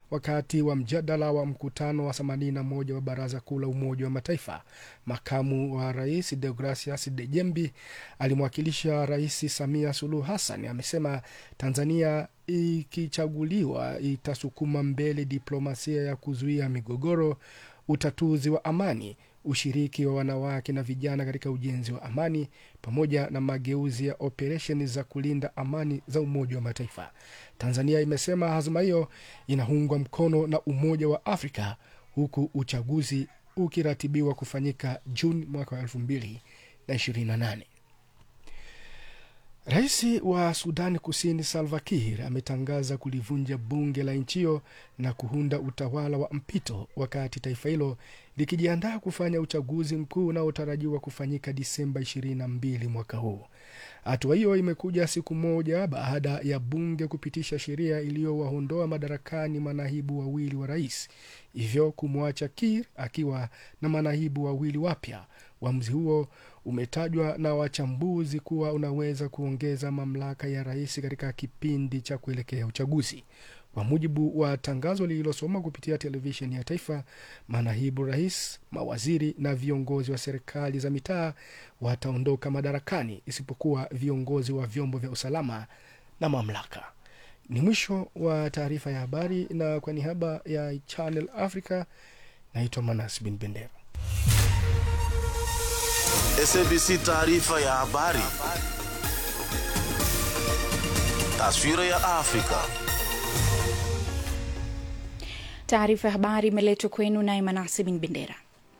wakati wa mjadala wa mkutano wa 81 wa Baraza Kuu la Umoja wa Mataifa. Makamu wa rais Deogracias Dejembi alimwakilisha Rais Samia Suluhu Hassan amesema Tanzania ikichaguliwa itasukuma mbele diplomasia ya kuzuia migogoro, utatuzi wa amani, ushiriki wa wanawake na vijana katika ujenzi wa amani, pamoja na mageuzi ya operesheni za kulinda amani za Umoja wa Mataifa. Tanzania imesema azma hiyo inaungwa mkono na Umoja wa Afrika, huku uchaguzi ukiratibiwa kufanyika Juni mwaka wa elfu mbili na ishirini na nane. Rais wa Sudani Kusini Salva Kiir ametangaza kulivunja bunge la nchi hiyo na kuunda utawala wa mpito wakati taifa hilo likijiandaa kufanya uchaguzi mkuu unaotarajiwa kufanyika Disemba 22 mwaka huu. Hatua hiyo imekuja siku moja baada ya bunge kupitisha sheria iliyowaondoa madarakani manaibu wawili wa rais, hivyo kumwacha Kiir akiwa na manaibu wawili wapya. Uamuzi huo umetajwa na wachambuzi kuwa unaweza kuongeza mamlaka ya rais katika kipindi cha kuelekea uchaguzi. Kwa mujibu wa tangazo lililosoma kupitia televisheni ya taifa, manaibu rais, mawaziri na viongozi wa serikali za mitaa wataondoka madarakani isipokuwa viongozi wa vyombo vya usalama na mamlaka. Ni mwisho wa taarifa ya habari, na kwa niaba ya Channel Africa naitwa Manas Bin Bendera. SABC taarifa ya habari. Taswira ya Afrika. Taarifa ya habari imeletwa kwenu naye Manase Bin Bendera.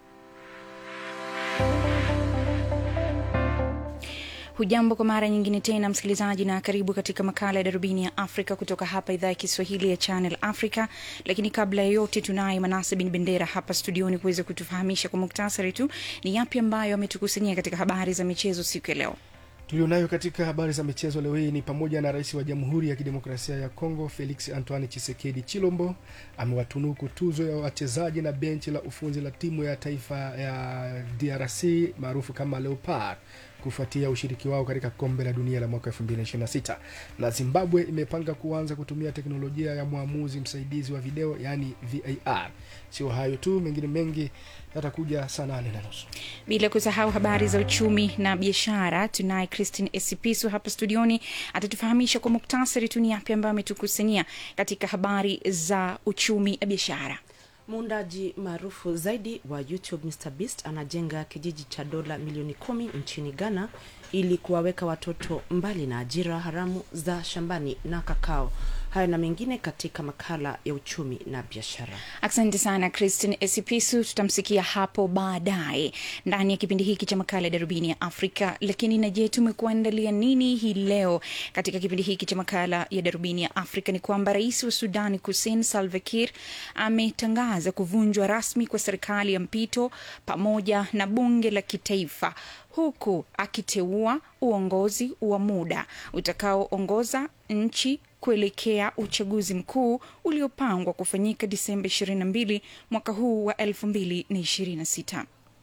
Hujambo kwa mara nyingine tena msikilizaji, na karibu katika makala ya darubini ya Afrika kutoka hapa idhaa ya Kiswahili ya Channel Africa. Lakini kabla ya yote, tunaye Manase Bin Bendera hapa studioni kuweza kutufahamisha kwa muktasari tu ni yapi ambayo ametukusanyia katika habari za michezo siku ya leo. Tulionayo katika habari za michezo leo hii ni pamoja na rais wa Jamhuri ya Kidemokrasia ya Kongo Felix Antoine Chisekedi Chilombo amewatunuku tuzo ya wachezaji na benchi la ufunzi la timu ya taifa ya DRC maarufu kama Leopard kufuatia ushiriki wao katika kombe la dunia la mwaka 2026 na Zimbabwe imepanga kuanza kutumia teknolojia ya mwamuzi msaidizi wa video yaani VAR. Sio hayo tu, mengine mengi yatakuja saa nane na nusu. Bila kusahau habari za uchumi na biashara, tunaye Christine Esipisu hapa studioni, atatufahamisha kwa muktasari tu ni yapi ambayo ametukusanyia katika habari za uchumi na biashara. Muundaji maarufu zaidi wa YouTube Mr Beast anajenga kijiji cha dola milioni kumi nchini Ghana ili kuwaweka watoto mbali na ajira haramu za shambani na kakao. Hayo na mengine katika makala ya uchumi na biashara. Asante sana Christine Esipisu, tutamsikia hapo baadaye ndani ya kipindi hiki cha makala ya darubini ya Afrika. Lakini na je, tumekuandalia nini hii leo katika kipindi hiki cha makala ya darubini ya Afrika? Ni kwamba rais wa Sudani Kusini Salva Kiir ametangaza kuvunjwa rasmi kwa serikali ya mpito pamoja na bunge la kitaifa huku akiteua uongozi wa muda utakaoongoza nchi kuelekea uchaguzi mkuu uliopangwa kufanyika Disemba 22 mwaka huu wa 2026.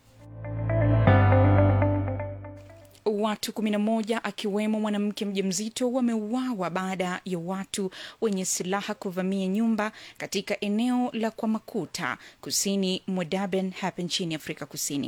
Watu 11 akiwemo mwanamke mjamzito wameuawa baada ya watu wenye silaha kuvamia nyumba katika eneo la Kwamakuta kusini mwa Durban hapa nchini Afrika Kusini.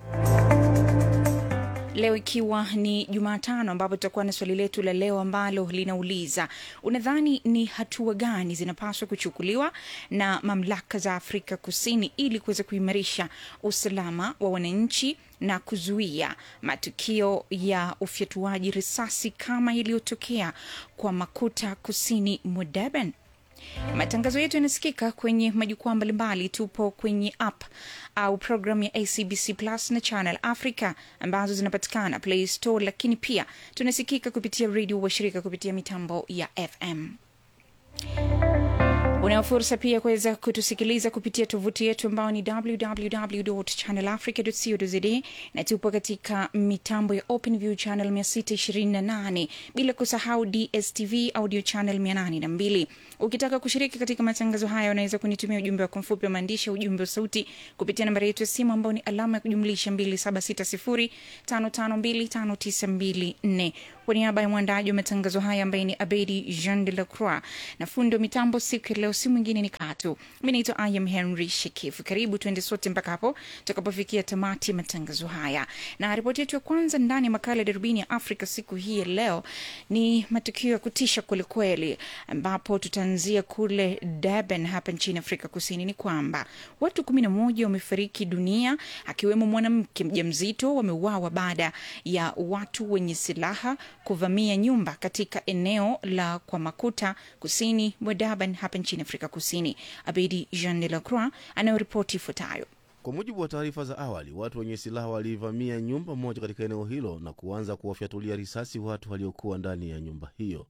Leo ikiwa ni Jumatano, ambapo tutakuwa na swali letu la leo ambalo linauliza unadhani ni hatua gani zinapaswa kuchukuliwa na mamlaka za Afrika Kusini ili kuweza kuimarisha usalama wa wananchi na kuzuia matukio ya ufyatuaji risasi kama iliyotokea kwa Makuta kusini mwa Durban? Matangazo yetu yanasikika kwenye majukwaa mbalimbali. Tupo kwenye app au programu ya ACBC Plus na Channel Africa ambazo zinapatikana Play Store, lakini pia tunasikika kupitia redio washirika kupitia mitambo ya FM. Unayo fursa pia kuweza kutusikiliza kupitia tovuti yetu ambayo ni www.channelafrica.co.za na tupo katika mitambo ya OpenView channel 628 bila kusahau DSTV audio channel 802. Ukitaka kushiriki katika matangazo haya, unaweza kunitumia ujumbe wako mfupi wa maandishi, ujumbe wa sauti kupitia nambari yetu ya simu ambayo ni alama ya kujumlisha 2760552594. Kwa niaba ya mwandaji wa matangazo haya ambaye ni Abedi Jean de la Croix na fundi wa mitambo siku ya leo, si mwingine ni Katu. Mi naitwa Ayam Henry Shekifu. Karibu tuende sote mpaka hapo tutakapofikia tamati ya matangazo haya, na ripoti yetu ya kwanza ndani ya makala ya darubini ya Afrika siku hii ya leo ni matukio ya kutisha kwelikweli, ambapo tutaanzia kule Durban hapa nchini Afrika Kusini. Ni kwamba watu kumi na moja wamefariki dunia akiwemo mwanamke mjamzito wameuawa baada ya watu wenye silaha kuvamia nyumba katika eneo la Kwamakuta kusini mwa Durban hapa nchini Afrika Kusini. Abedi Jean de la Croix anayoripoti ifuatayo. Kwa mujibu wa taarifa za awali, watu wenye silaha walivamia nyumba moja katika eneo hilo na kuanza kuwafyatulia risasi watu waliokuwa ndani ya nyumba hiyo.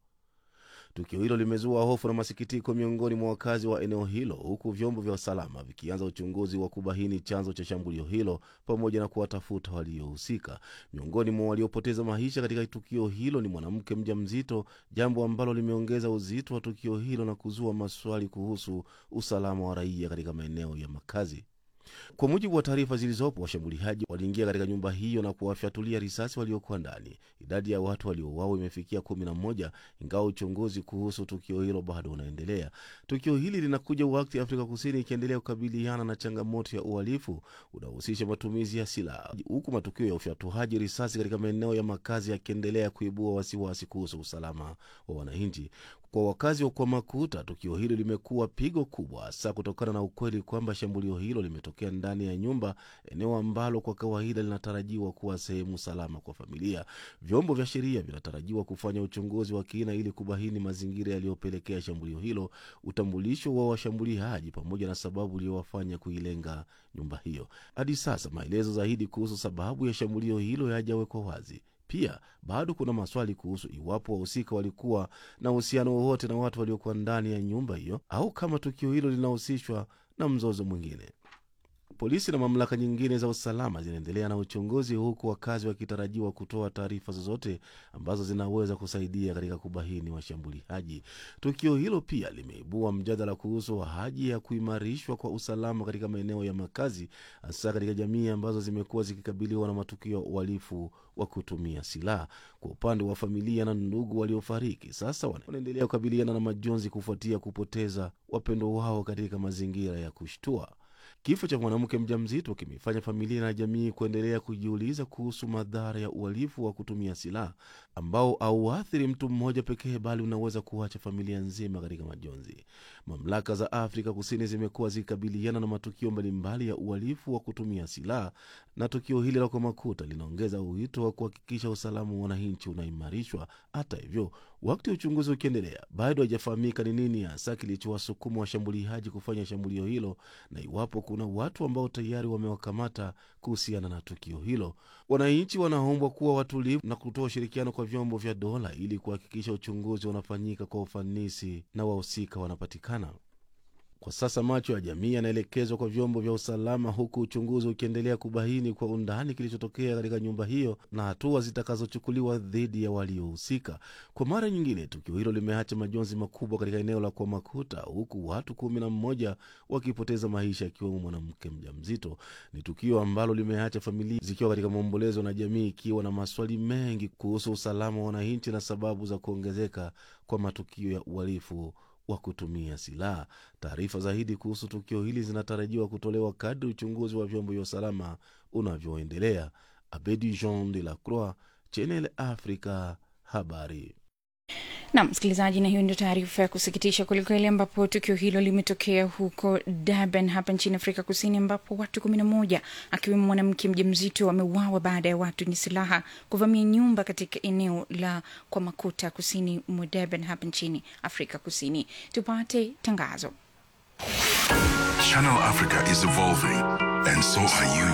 Tukio hilo limezua hofu na masikitiko miongoni mwa wakazi wa eneo hilo, huku vyombo vya usalama vikianza uchunguzi wa kubaini chanzo cha shambulio hilo pamoja na kuwatafuta waliohusika. Miongoni mwa waliopoteza maisha katika tukio hilo ni mwanamke mjamzito, jambo ambalo limeongeza uzito wa tukio hilo na kuzua maswali kuhusu usalama wa raia katika maeneo ya makazi. Kwa mujibu wa taarifa zilizopo, washambuliaji waliingia katika nyumba hiyo na kuwafyatulia risasi waliokuwa ndani. Idadi ya watu waliouawa imefikia kumi na moja, ingawa uchunguzi kuhusu tukio hilo bado unaendelea. Tukio hili linakuja wakati Afrika Kusini ikiendelea kukabiliana na changamoto ya uhalifu unaohusisha matumizi ya silaha, huku matukio ya ufyatuaji risasi katika maeneo ya makazi yakiendelea kuibua wasiwasi kuhusu usalama wa wananchi. Kwa wakazi wa Kwamakuta, tukio hilo limekuwa pigo kubwa, hasa kutokana na ukweli kwamba shambulio hilo limetokea ndani ya nyumba, eneo ambalo kwa kawaida linatarajiwa kuwa sehemu salama kwa familia. Vyombo vya sheria vinatarajiwa kufanya uchunguzi wa kina ili kubaini mazingira yaliyopelekea shambulio hilo, utambulisho wa washambuliaji, pamoja na sababu iliyowafanya kuilenga nyumba hiyo. Hadi sasa maelezo zaidi kuhusu sababu ya shambulio hilo hayajawekwa wazi. Pia bado kuna maswali kuhusu iwapo wahusika walikuwa na uhusiano wowote na watu waliokuwa ndani ya nyumba hiyo au kama tukio hilo linahusishwa na mzozo mwingine. Polisi na mamlaka nyingine za usalama zinaendelea na uchunguzi, huku wakazi wakitarajiwa kutoa taarifa zozote ambazo zinaweza kusaidia katika kubaini washambuliaji. Tukio hilo pia limeibua mjadala kuhusu haja ya kuimarishwa kwa usalama katika maeneo ya makazi, hasa katika jamii ambazo zimekuwa zikikabiliwa na matukio ya uhalifu wa kutumia silaha. Kwa upande wa familia na ndugu waliofariki, sasa wanaendelea kukabiliana na majonzi kufuatia kupoteza wapendo wao katika mazingira ya kushtua. Kifo cha mwanamke mjamzito kimefanya familia na jamii kuendelea kujiuliza kuhusu madhara ya uhalifu wa kutumia silaha ambao hauathiri mtu mmoja pekee, bali unaweza kuacha familia nzima katika majonzi. Mamlaka za Afrika Kusini zimekuwa zikikabiliana na matukio mbalimbali ya uhalifu wa kutumia silaha, na tukio hili la Kwamakuta linaongeza wito wa kuhakikisha usalama wa wananchi unaimarishwa. Hata hivyo, wakati uchunguzi ukiendelea, bado haijafahamika ni nini hasa kilichowasukuma washambuliaji kufanya shambulio hilo na iwapo kuna watu ambao tayari wamewakamata kuhusiana na tukio hilo. Wananchi wanaombwa kuwa watulivu na kutoa ushirikiano kwa vyombo vya dola ili kuhakikisha uchunguzi unafanyika kwa ufanisi na wahusika wanapatikana. Kwa sasa macho ya jamii yanaelekezwa kwa vyombo vya usalama, huku uchunguzi ukiendelea kubaini kwa undani kilichotokea katika nyumba hiyo na hatua zitakazochukuliwa dhidi ya waliohusika. Kwa mara nyingine, tukio hilo limeacha majonzi makubwa katika eneo la Kwamakuta, huku watu kumi na mmoja wakipoteza maisha, akiwemo mwanamke mjamzito. Ni tukio ambalo limeacha familia zikiwa katika maombolezo na jamii ikiwa na maswali mengi kuhusu usalama wa wananchi na sababu za kuongezeka kwa matukio ya uhalifu wa kutumia silaha. Taarifa zaidi kuhusu tukio hili zinatarajiwa kutolewa kadri uchunguzi wa vyombo vya usalama unavyoendelea. Abedi Jean de la Croix, Channel Africa, habari. na msikilizaji, na hiyo ndio taarifa ya kusikitisha kwelikweli, ambapo tukio hilo limetokea huko Durban hapa nchini Afrika Kusini, ambapo watu kumi na moja akiwemo mwanamke mjamzito wameuawa baada ya watu wenye silaha kuvamia nyumba katika eneo la Kwamakuta kusini mwa Durban hapa nchini Afrika Kusini. Tupate tangazo. Channel Africa is evolving, and so are you.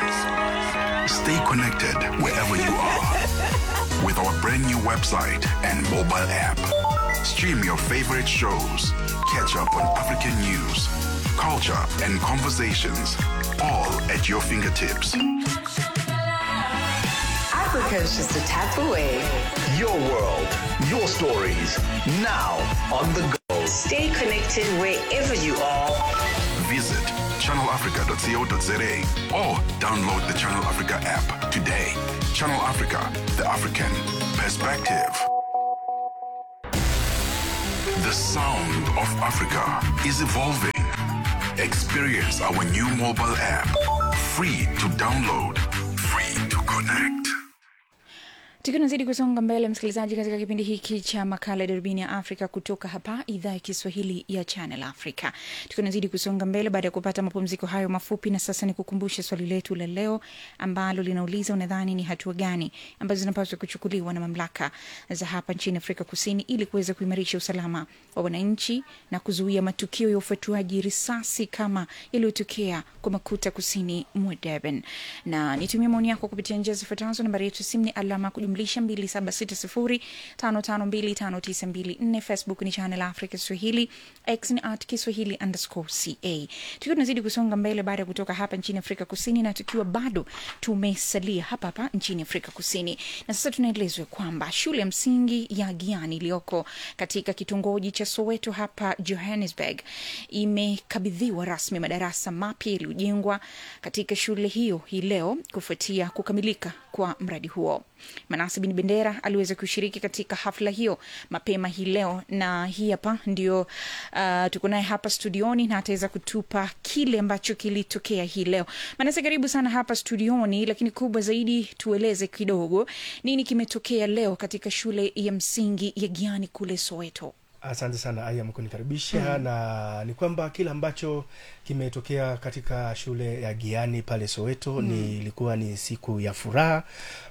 Stay connected wherever you are with our brand new website and mobile app. Stream your favorite shows, catch up on African news, culture, and conversations, all at your fingertips. Africa is just a tap away. Your world, your stories, now on the go. Stay connected wherever you are. Visit channelafrica.co.za or download the Channel Africa app today. Channel Africa, the African perspective. The sound of Africa is evolving. Experience our new mobile app. Free to download, free to connect. tukiwa tunazidi kusonga mbele msikilizaji katika kipindi hiki cha makala ya darubini ya afrika kutoka hapa idhaa ya kiswahili ya channel africa tukiwa tunazidi kusonga mbele baada ya kupata mapumziko hayo mafupi na sasa ni kukumbusha swali letu la leo ambalo linauliza unadhani ni hatua gani ambazo zinapaswa kuchukuliwa na mamlaka za hapa nchini afrika kusini ili kuweza kuimarisha usalama wa wananchi na kuzuia matukio ya ufuatuaji risasi kama yaliyotokea kwa makuta kusini mwa durban na nitumia maoni yako kupitia njia zifuatazo nambari yetu ya simu ni alama ya kujumlisha 2760552594 facebook ni channel africa swahili x ni at kiswahili underscore ca tukiwa tunazidi kusonga mbele baada ya kutoka hapa nchini afrika kusini na tukiwa bado tumesalia hapa hapa nchini afrika kusini na sasa tunaelezwa kwamba shule ya msingi ya giani iliyoko katika kitongoji cha soweto hapa johannesburg imekabidhiwa rasmi madarasa mapya yaliyojengwa katika shule hiyo hii leo kufuatia kukamilika kwa mradi huo manase bin bendera aliweza kushiriki katika hafla hiyo mapema hii leo na hii hapa ndio uh, tuko naye hapa studioni na ataweza kutupa kile ambacho kilitokea hii leo manase karibu sana hapa studioni lakini kubwa zaidi tueleze kidogo nini kimetokea leo katika shule ya msingi ya giani kule soweto asante sana ayam kunikaribisha mm. na ni kwamba kile ambacho kimetokea katika shule ya giani pale soweto mm. ni ilikuwa ni siku ya furaha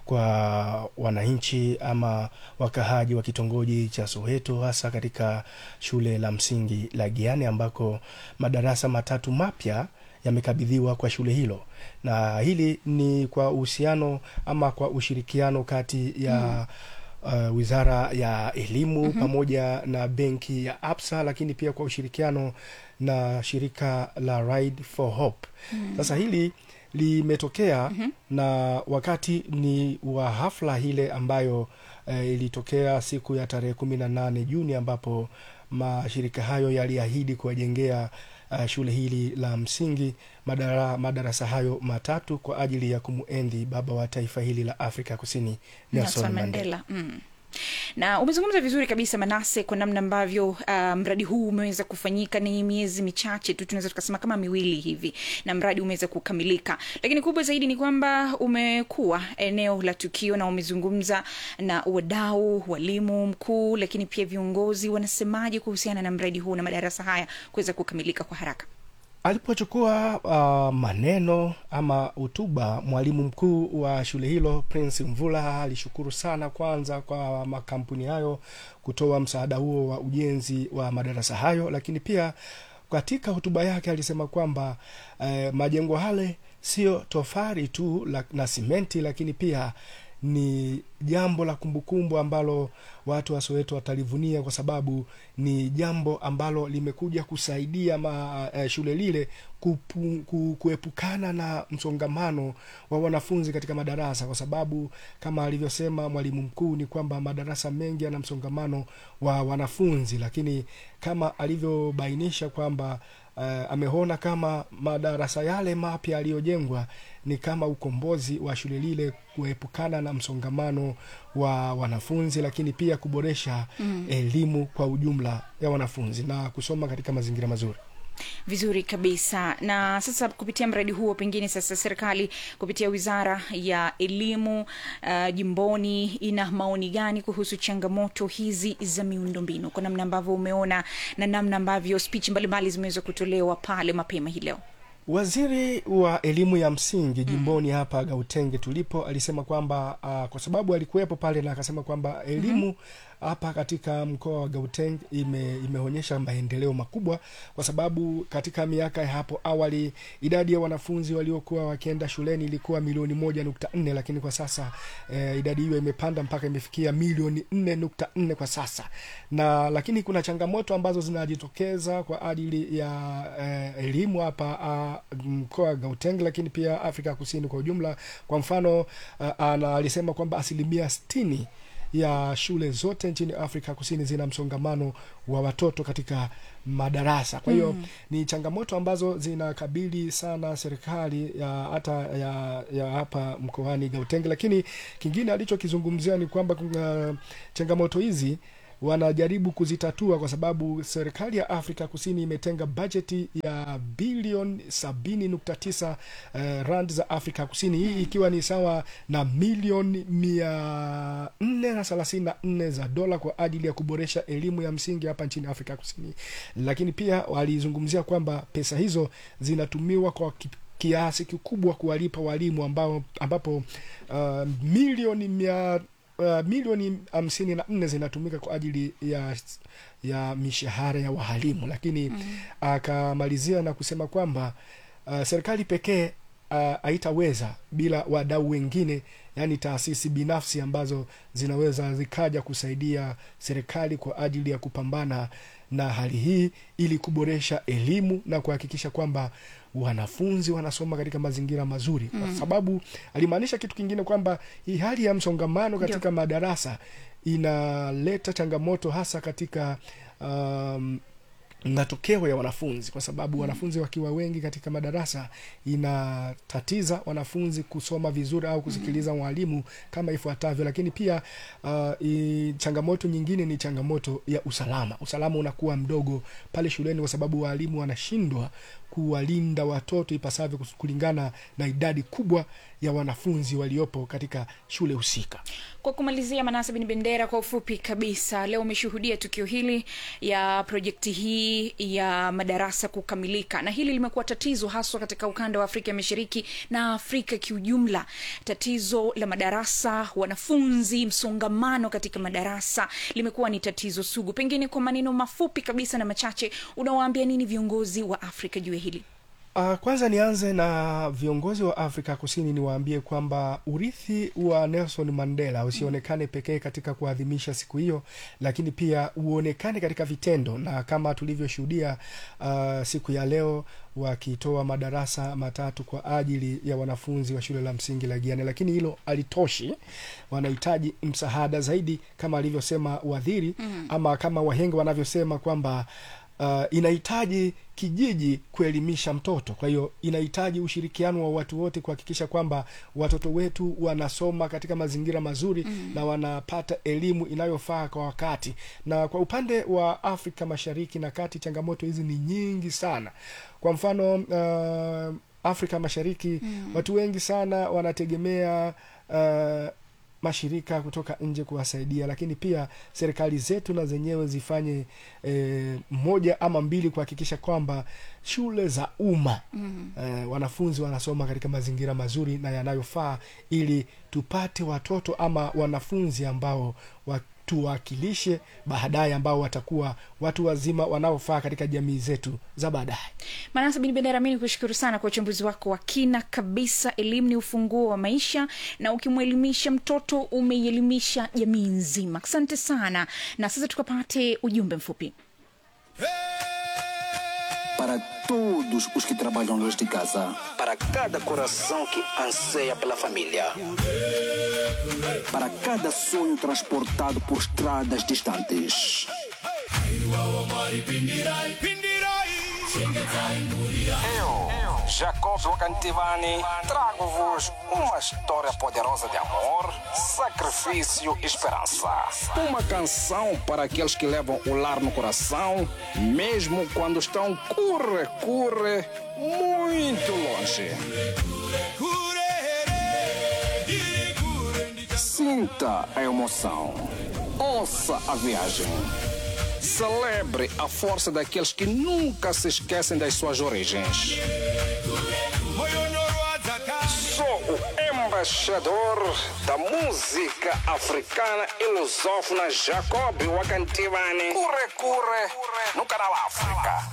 kwa wananchi ama wakahaji wa kitongoji cha soweto hasa katika shule la msingi la giani ambako madarasa matatu mapya yamekabidhiwa kwa shule hilo na hili ni kwa uhusiano ama kwa ushirikiano kati ya mm uh, wizara ya elimu mm-hmm. pamoja na benki ya absa lakini pia kwa ushirikiano na shirika la ride for hope mm-hmm. sasa hili limetokea mm-hmm. na wakati ni wa hafla ile ambayo uh, ilitokea siku ya tarehe kumi na nane juni ambapo mashirika hayo yaliahidi kuwajengea uh, shule hili la msingi madara, madarasa hayo matatu kwa ajili ya kumuenzi baba wa taifa hili la afrika kusini nelson, Nelson mandela, mandela mm na umezungumza vizuri kabisa manase kwa namna ambavyo uh, mradi huu umeweza kufanyika ni miezi michache tu tunaweza tukasema kama miwili hivi na mradi umeweza kukamilika lakini kubwa zaidi ni kwamba umekuwa eneo la tukio na umezungumza na wadau walimu mkuu lakini pia viongozi wanasemaje kuhusiana na mradi huu na madarasa haya kuweza kukamilika kwa haraka alipochukua uh, maneno ama hutuba mwalimu mkuu wa shule hilo prince mvula alishukuru sana kwanza kwa makampuni hayo kutoa msaada huo wa ujenzi wa madarasa hayo lakini pia katika hotuba yake alisema kwamba eh, majengo hale sio tofari tu la, na simenti lakini pia ni jambo la kumbukumbu ambalo watu wa soweto watalivunia kwa sababu ni jambo ambalo limekuja kusaidia ma, eh, shule lile kupu, ku, kuepukana na msongamano wa wanafunzi katika madarasa kwa sababu kama alivyosema mwalimu mkuu ni kwamba madarasa mengi yana msongamano wa wanafunzi lakini kama alivyobainisha kwamba uh, ameona kama madarasa yale mapya yaliyojengwa ni kama ukombozi wa shule lile kuepukana na msongamano wa wanafunzi lakini pia kuboresha mm. elimu kwa ujumla ya wanafunzi na kusoma katika mazingira mazuri vizuri kabisa na sasa kupitia mradi huo pengine sasa serikali kupitia wizara ya elimu uh, jimboni ina maoni gani kuhusu changamoto hizi za miundombinu kwa namna ambavyo umeona na namna ambavyo speech mbalimbali zimeweza kutolewa pale mapema hii leo waziri wa elimu ya msingi jimboni mm. hapa gautenge tulipo alisema kwamba uh, kwa sababu alikuwepo pale na akasema kwamba elimu mm-hmm. hapa katika mkoa wa gauteng ime, imeonyesha maendeleo makubwa kwa sababu katika miaka ya hapo awali idadi ya wanafunzi waliokuwa wakienda shuleni ilikuwa milioni moja nukta nne lakini kwa sasa eh, idadi hiyo imepanda mpaka imefikia milioni nne nukta nne kwa sasa na lakini kuna changamoto ambazo zinajitokeza kwa ajili ya eh, elimu hapa uh, mkoa wa gauteng lakini pia afrika kusini kwa ujumla kwa mfano uh, ana alisema kwamba asilimia stini ya shule zote nchini Afrika Kusini zina msongamano wa watoto katika madarasa. Kwa hiyo Mm. ni changamoto ambazo zinakabili sana serikali ya hata ya, ya hapa mkoani Gauteng, lakini kingine alichokizungumzia ni kwamba kuna changamoto hizi wanajaribu kuzitatua kwa sababu serikali ya Afrika Kusini imetenga bajeti ya bilioni sabini nukta tisa uh, rand za Afrika Kusini, hii ikiwa ni sawa na milioni mia nne na thelathini na nne za dola kwa ajili ya kuboresha elimu ya msingi hapa nchini Afrika Kusini. Lakini pia walizungumzia kwamba pesa hizo zinatumiwa kwa ki- kiasi kikubwa kuwalipa walimu ambao ambapo uh, milioni mia uh, milioni hamsini na nne zinatumika kwa ajili ya ya mishahara ya wahalimu, lakini akamalizia na kusema kwamba uh, serikali pekee uh, haitaweza bila wadau wengine, yaani taasisi binafsi ambazo zinaweza zikaja kusaidia serikali kwa ajili ya kupambana na hali hii ili kuboresha elimu na kuhakikisha kwamba wanafunzi wanasoma katika mazingira mazuri kwa Mm. sababu alimaanisha kitu kingine kwamba hii hali ya msongamano katika madarasa inaleta changamoto hasa katika um, matokeo ya wanafunzi kwa sababu wanafunzi wakiwa wengi katika madarasa inatatiza wanafunzi kusoma vizuri au kusikiliza mwalimu kama ifuatavyo lakini pia uh, i, changamoto nyingine ni changamoto ya usalama usalama unakuwa mdogo pale shuleni kwa sababu waalimu wanashindwa kuwalinda watoto ipasavyo kus- kulingana na idadi kubwa ya wanafunzi waliopo katika shule husika Kwa kumalizia, Manase bin Bendera, kwa ufupi kabisa, leo umeshuhudia tukio hili ya projekti hii ya madarasa kukamilika, na hili limekuwa tatizo haswa katika ukanda wa Afrika Mashariki na Afrika kiujumla. Tatizo la madarasa, wanafunzi, msongamano katika madarasa limekuwa ni tatizo sugu. Pengine kwa maneno mafupi kabisa na machache, unawaambia nini viongozi wa Afrika juu ya hili? Uh, kwanza nianze na viongozi wa Afrika Kusini niwaambie kwamba urithi wa Nelson Mandela usionekane pekee katika kuadhimisha siku hiyo, lakini pia uonekane katika vitendo, na kama tulivyoshuhudia uh, siku ya leo wakitoa madarasa matatu kwa ajili ya wanafunzi wa shule la msingi la Giane, lakini hilo halitoshi, wanahitaji msaada zaidi kama alivyosema waziri Mm. ama kama wahenga wanavyosema kwamba uh, inahitaji kijiji kuelimisha mtoto. Kwa hiyo inahitaji ushirikiano wa watu wote kuhakikisha kwamba watoto wetu wanasoma katika mazingira mazuri Mm. na wanapata elimu inayofaa kwa wakati. Na kwa upande wa Afrika Mashariki na Kati, changamoto hizi ni nyingi sana. Kwa mfano uh, Afrika Mashariki Mm. watu wengi sana wanategemea uh, mashirika kutoka nje kuwasaidia, lakini pia serikali zetu na zenyewe zifanye eh, moja ama mbili kuhakikisha kwamba shule za umma Mm. eh, wanafunzi wanasoma katika mazingira mazuri na yanayofaa, ili tupate watoto ama wanafunzi ambao watuwakilishe baadaye, ambao watakuwa watu wazima wanaofaa katika jamii zetu za baadaye. Manasa bin Bendera, mi nikushukuru sana kwa uchambuzi wako wa kina kabisa. Elimu ni ufunguo wa maisha, na ukimwelimisha mtoto umeielimisha jamii nzima. Asante sana, na sasa tukapate ujumbe mfupi. Para todos os que trabalham desde casa. Para cada coração que anseia pela família. Para cada sonho transportado por estradas distantes. Eu, Jacob Wakantivani, trago-vos uma história poderosa de amor, sacrifício e esperança. Uma canção para aqueles que levam o lar no coração, mesmo quando estão curre, curre, muito longe. Sinta a emoção. Ouça a viagem. Celebre a força daqueles que nunca se esquecem das suas origens. Sou o embaixador da música africana e lusófona Jacob Wakantivani. Curre, curre, no canal África.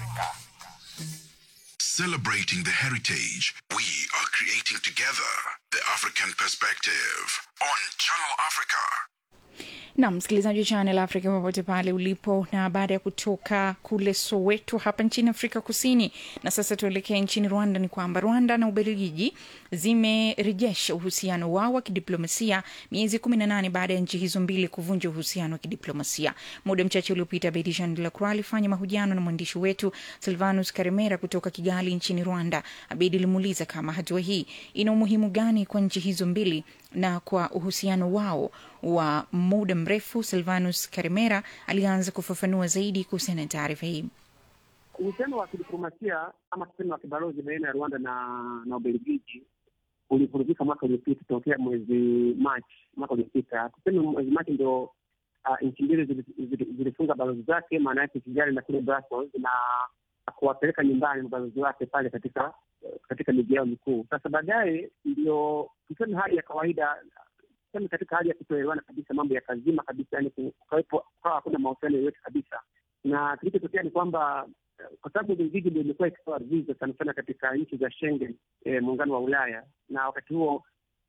Celebrating the heritage, we are creating together the African perspective on Channel Africa. na msikilizaji wa Channel Africa popote pale ulipo, na baada ya kutoka kule Soweto hapa nchini Afrika Kusini, na sasa tuelekee nchini Rwanda, ni kwamba Rwanda na Ubelgiji zimerejesha uhusiano wao wa kidiplomasia miezi kumi na nane baada ya nchi hizo mbili kuvunja uhusiano wa kidiplomasia. Muda mchache uliopita, Bedi Jean de la Croix alifanya mahojiano na mwandishi wetu Silvanus Karemera kutoka Kigali nchini Rwanda. Abedi alimuuliza kama hatua hii ina umuhimu gani kwa nchi hizo mbili na kwa uhusiano wao wa muda mrefu. Silvanus Karemera alianza kufafanua zaidi kuhusiana na taarifa hii. Uhusiano wa kidiplomasia ama tuseme wa kibalozi baina ya Rwanda na na Ubelgiji ulivurugika mwaka uliopita tokea mwezi Machi mwaka uliopita. Tuseme mwezi Machi ndio uh, nchi mbili zilifunga balozi zake, maana yake Kigali na kule Brussels, na kuwapeleka nyumbani mabalozi wake pale katika katika miji yao mikuu. Sasa baadaye ndio tuseme hali ya kawaida, tuseme katika hali ya kutoelewana kabisa, mambo ya kazima kabisa, yani kukawepo kukawa hakuna mahusiano yoyote kabisa, na kilichotokea ni kwamba kwa sababu Ubelgiji ndio imekuwa ikitoa visa sana sana katika nchi za Schengen, eh, muungano wa Ulaya, na wakati huo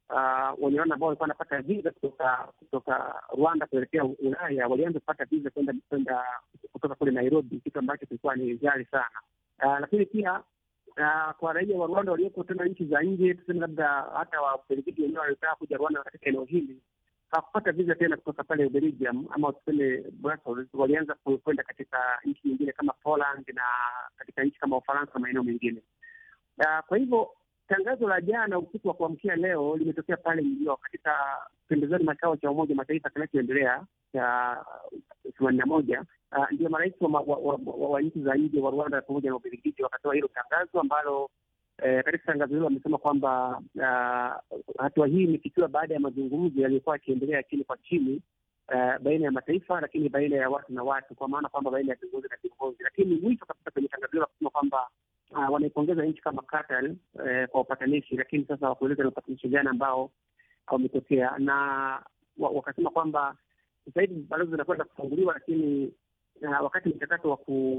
uh, wenye Rwanda ambao walikuwa wanapata visa kutoka kutoka Rwanda kuelekea Ulaya walianza kupata visa kwenda kwenda kutoka kule Nairobi, kitu ambacho kilikuwa ni ghali sana. Uh, lakini pia uh, kwa raia wa Rwanda walioko tena nchi za nje, tuseme labda hata wa Ubelgiji wenyewe walitaka kuja Rwanda katika eneo hili hawakupata visa tena kutoka pale Ubelgium ama tuseme Brussels, walianza kwenda katika nchi nyingine kama Poland na katika nchi kama Ufaransa na maeneo mengine. Uh, kwa hivyo tangazo la jana usiku wa kuamkia leo limetokea pale New York katika pembezoni mwa kikao cha Umoja wa Mataifa kinachoendelea cha themanini na moja. Uh, ndio marais wa, wa, wa, wa, wa nchi za nje wa Rwanda pamoja na Ubelgiji wakatoa hilo tangazo ambalo Eh, katika tangazo hilo wamesema kwamba uh, hatua hii imefikiwa baada ya mazungumzo yaliyokuwa yakiendelea chini kwa chini uh, baina ya mataifa, lakini baina ya watu na watu, kwa maana kwamba baina ya viongozi na viongozi. Lakini mwisho kabisa kwenye tangazo hilo wakasema kwamba uh, wanaipongeza nchi kama Qatar uh, kwa upatanishi, lakini sasa hawakueleza ni upatanishi gani ambao wametokea, na wakasema kwamba sasa hivi balozi zinakwenda kufunguliwa, lakini uh, wakati mchakato wa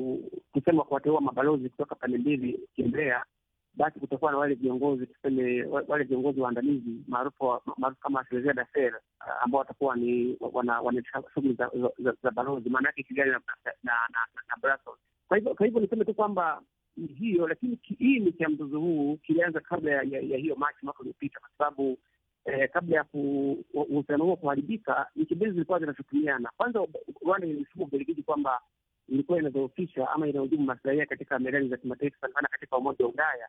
kusema kuwateua mabalozi kutoka pande mbili ukiendelea basi kutakuwa na wale viongozi tuseme, wale viongozi waandamizi maarufu maarufu kama Secretaire d'Affaires uh, ambao watakuwa ni wanaendesha shughuli za, za, za balozi, maana yake Kigali na, na, na, na, na Brussels. Kwa hivyo kwa hivyo niseme tu kwamba hiyo, lakini kiini cha mzozo huu kilianza kabla ya, ya, ya hiyo Machi mwaka uliopita, kwa sababu eh, kabla ya uhusiano huo kuharibika, nchi mbili zilikuwa zinashutumiana. Kwanza Rwanda ilishutumu Ubelgiji kwamba ilikuwa inadhoofisha ama inahujumu maslahi yake katika medani za kimataifa, sana sana katika Umoja wa Ulaya,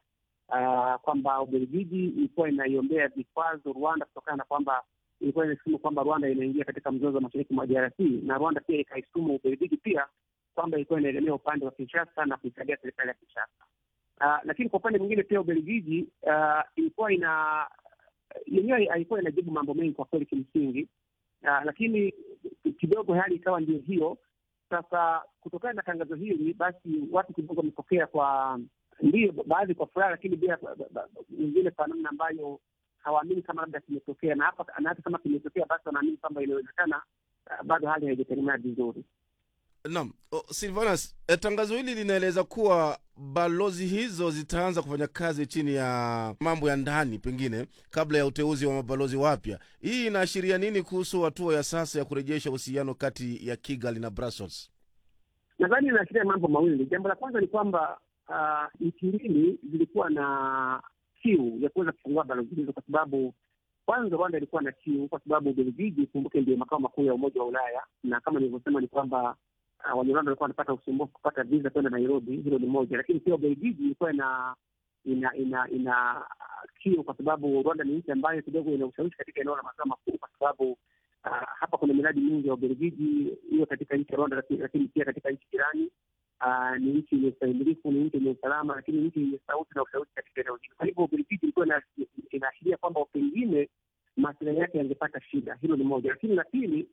uh, kwamba Ubelgiji ilikuwa inaiombea vikwazo Rwanda kutokana na kwamba ilikuwa inashutumu kwamba Rwanda inaingia katika mzozo wa mashariki mwa DRC, na Rwanda pia ikaishutumu Ubelgiji pia kwamba ilikuwa inaegemea upande wa Kinshasa na kuisaidia serikali ya Kinshasa. Uh, lakini kwa upande mwingine pia Ubelgiji uh, ilikuwa ina yenyewe haikuwa inajibu mambo mengi kwa kweli kimsingi, uh, lakini kidogo hali ikawa ndio hiyo sasa kutokana na tangazo hili basi watu kidogo wamepokea kwa ndio baadhi kwa furaha, lakini bila wengine kwa namna ambayo hawaamini kama labda kimetokea, na hapa na hata kama kimetokea basi wanaamini kwamba inawezekana uh, bado hali haijategemea vizuri. Naam, Silvanus, eh, tangazo hili linaeleza kuwa balozi hizo zitaanza kufanya kazi chini ya mambo ya ndani pengine kabla ya uteuzi wa mabalozi wapya. Hii inaashiria nini kuhusu hatua ya sasa ya kurejesha uhusiano kati ya Kigali na Brussels? Nadhani inaashiria mambo mawili. Jambo la kwanza ni kwamba uh, nchi mbili zilikuwa na kiu ya kuweza kufungua balozi hizo, kwa sababu kwanza Rwanda ilikuwa na kiu, kwa sababu Ubelgiji, kumbuke, ndio makao makuu ya Umoja wa Ulaya, na kama nilivyosema ni kwamba Uh, Wanyarwanda walikuwa wanapata usumbufu kupata visa kwenda Nairobi. Hilo ni moja, lakini pia Ubelgiji ilikuwa ina ina ina ina kiu, kwa sababu Rwanda ni nchi ambayo kidogo ina ushawishi katika eneo la maziwa makuu, kwa sababu uh, hapa kuna miradi mingi ya Ubelgiji hiyo katika nchi ya Rwanda, lakini pia katika nchi jirani. Uh, ni nchi yenye ustahimilifu, ni nchi yenye usalama, lakini nchi yenye sauti na ushawishi katika eneo hili. Kwa hivyo Ubelgiji ilikuwa inaashiria kwamba pengine maslahi yake yangepata shida. Hilo ni moja, lakini la pili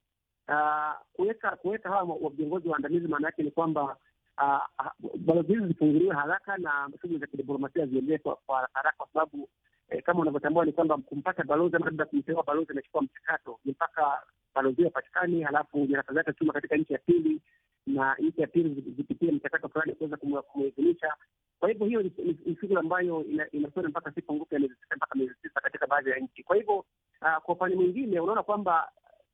kuweka uh, kuweka hawa viongozi waandamizi, maana yake ni kwamba uh, balozi hizi zifunguliwe haraka na shughuli za kidiplomasia ziendelee kwa haraka, kwa sababu eh, kama unavyotambua ni kwamba kumpata balozi ama labda kumteua balozi inachukua mchakato, ni mpaka balozi hiyo apatikane, halafu nyaraka zake tuma katika nchi ya pili na nchi ya pili zipitie mchakato fulani kuweza kumuidhinisha. Kwa hivyo hiyo ni shughuli ambayo inakwenda mpaka siku ngupi mpaka miezi tisa katika baadhi ya nchi. Kwa hivyo uh, kwa upande mwingine unaona kwamba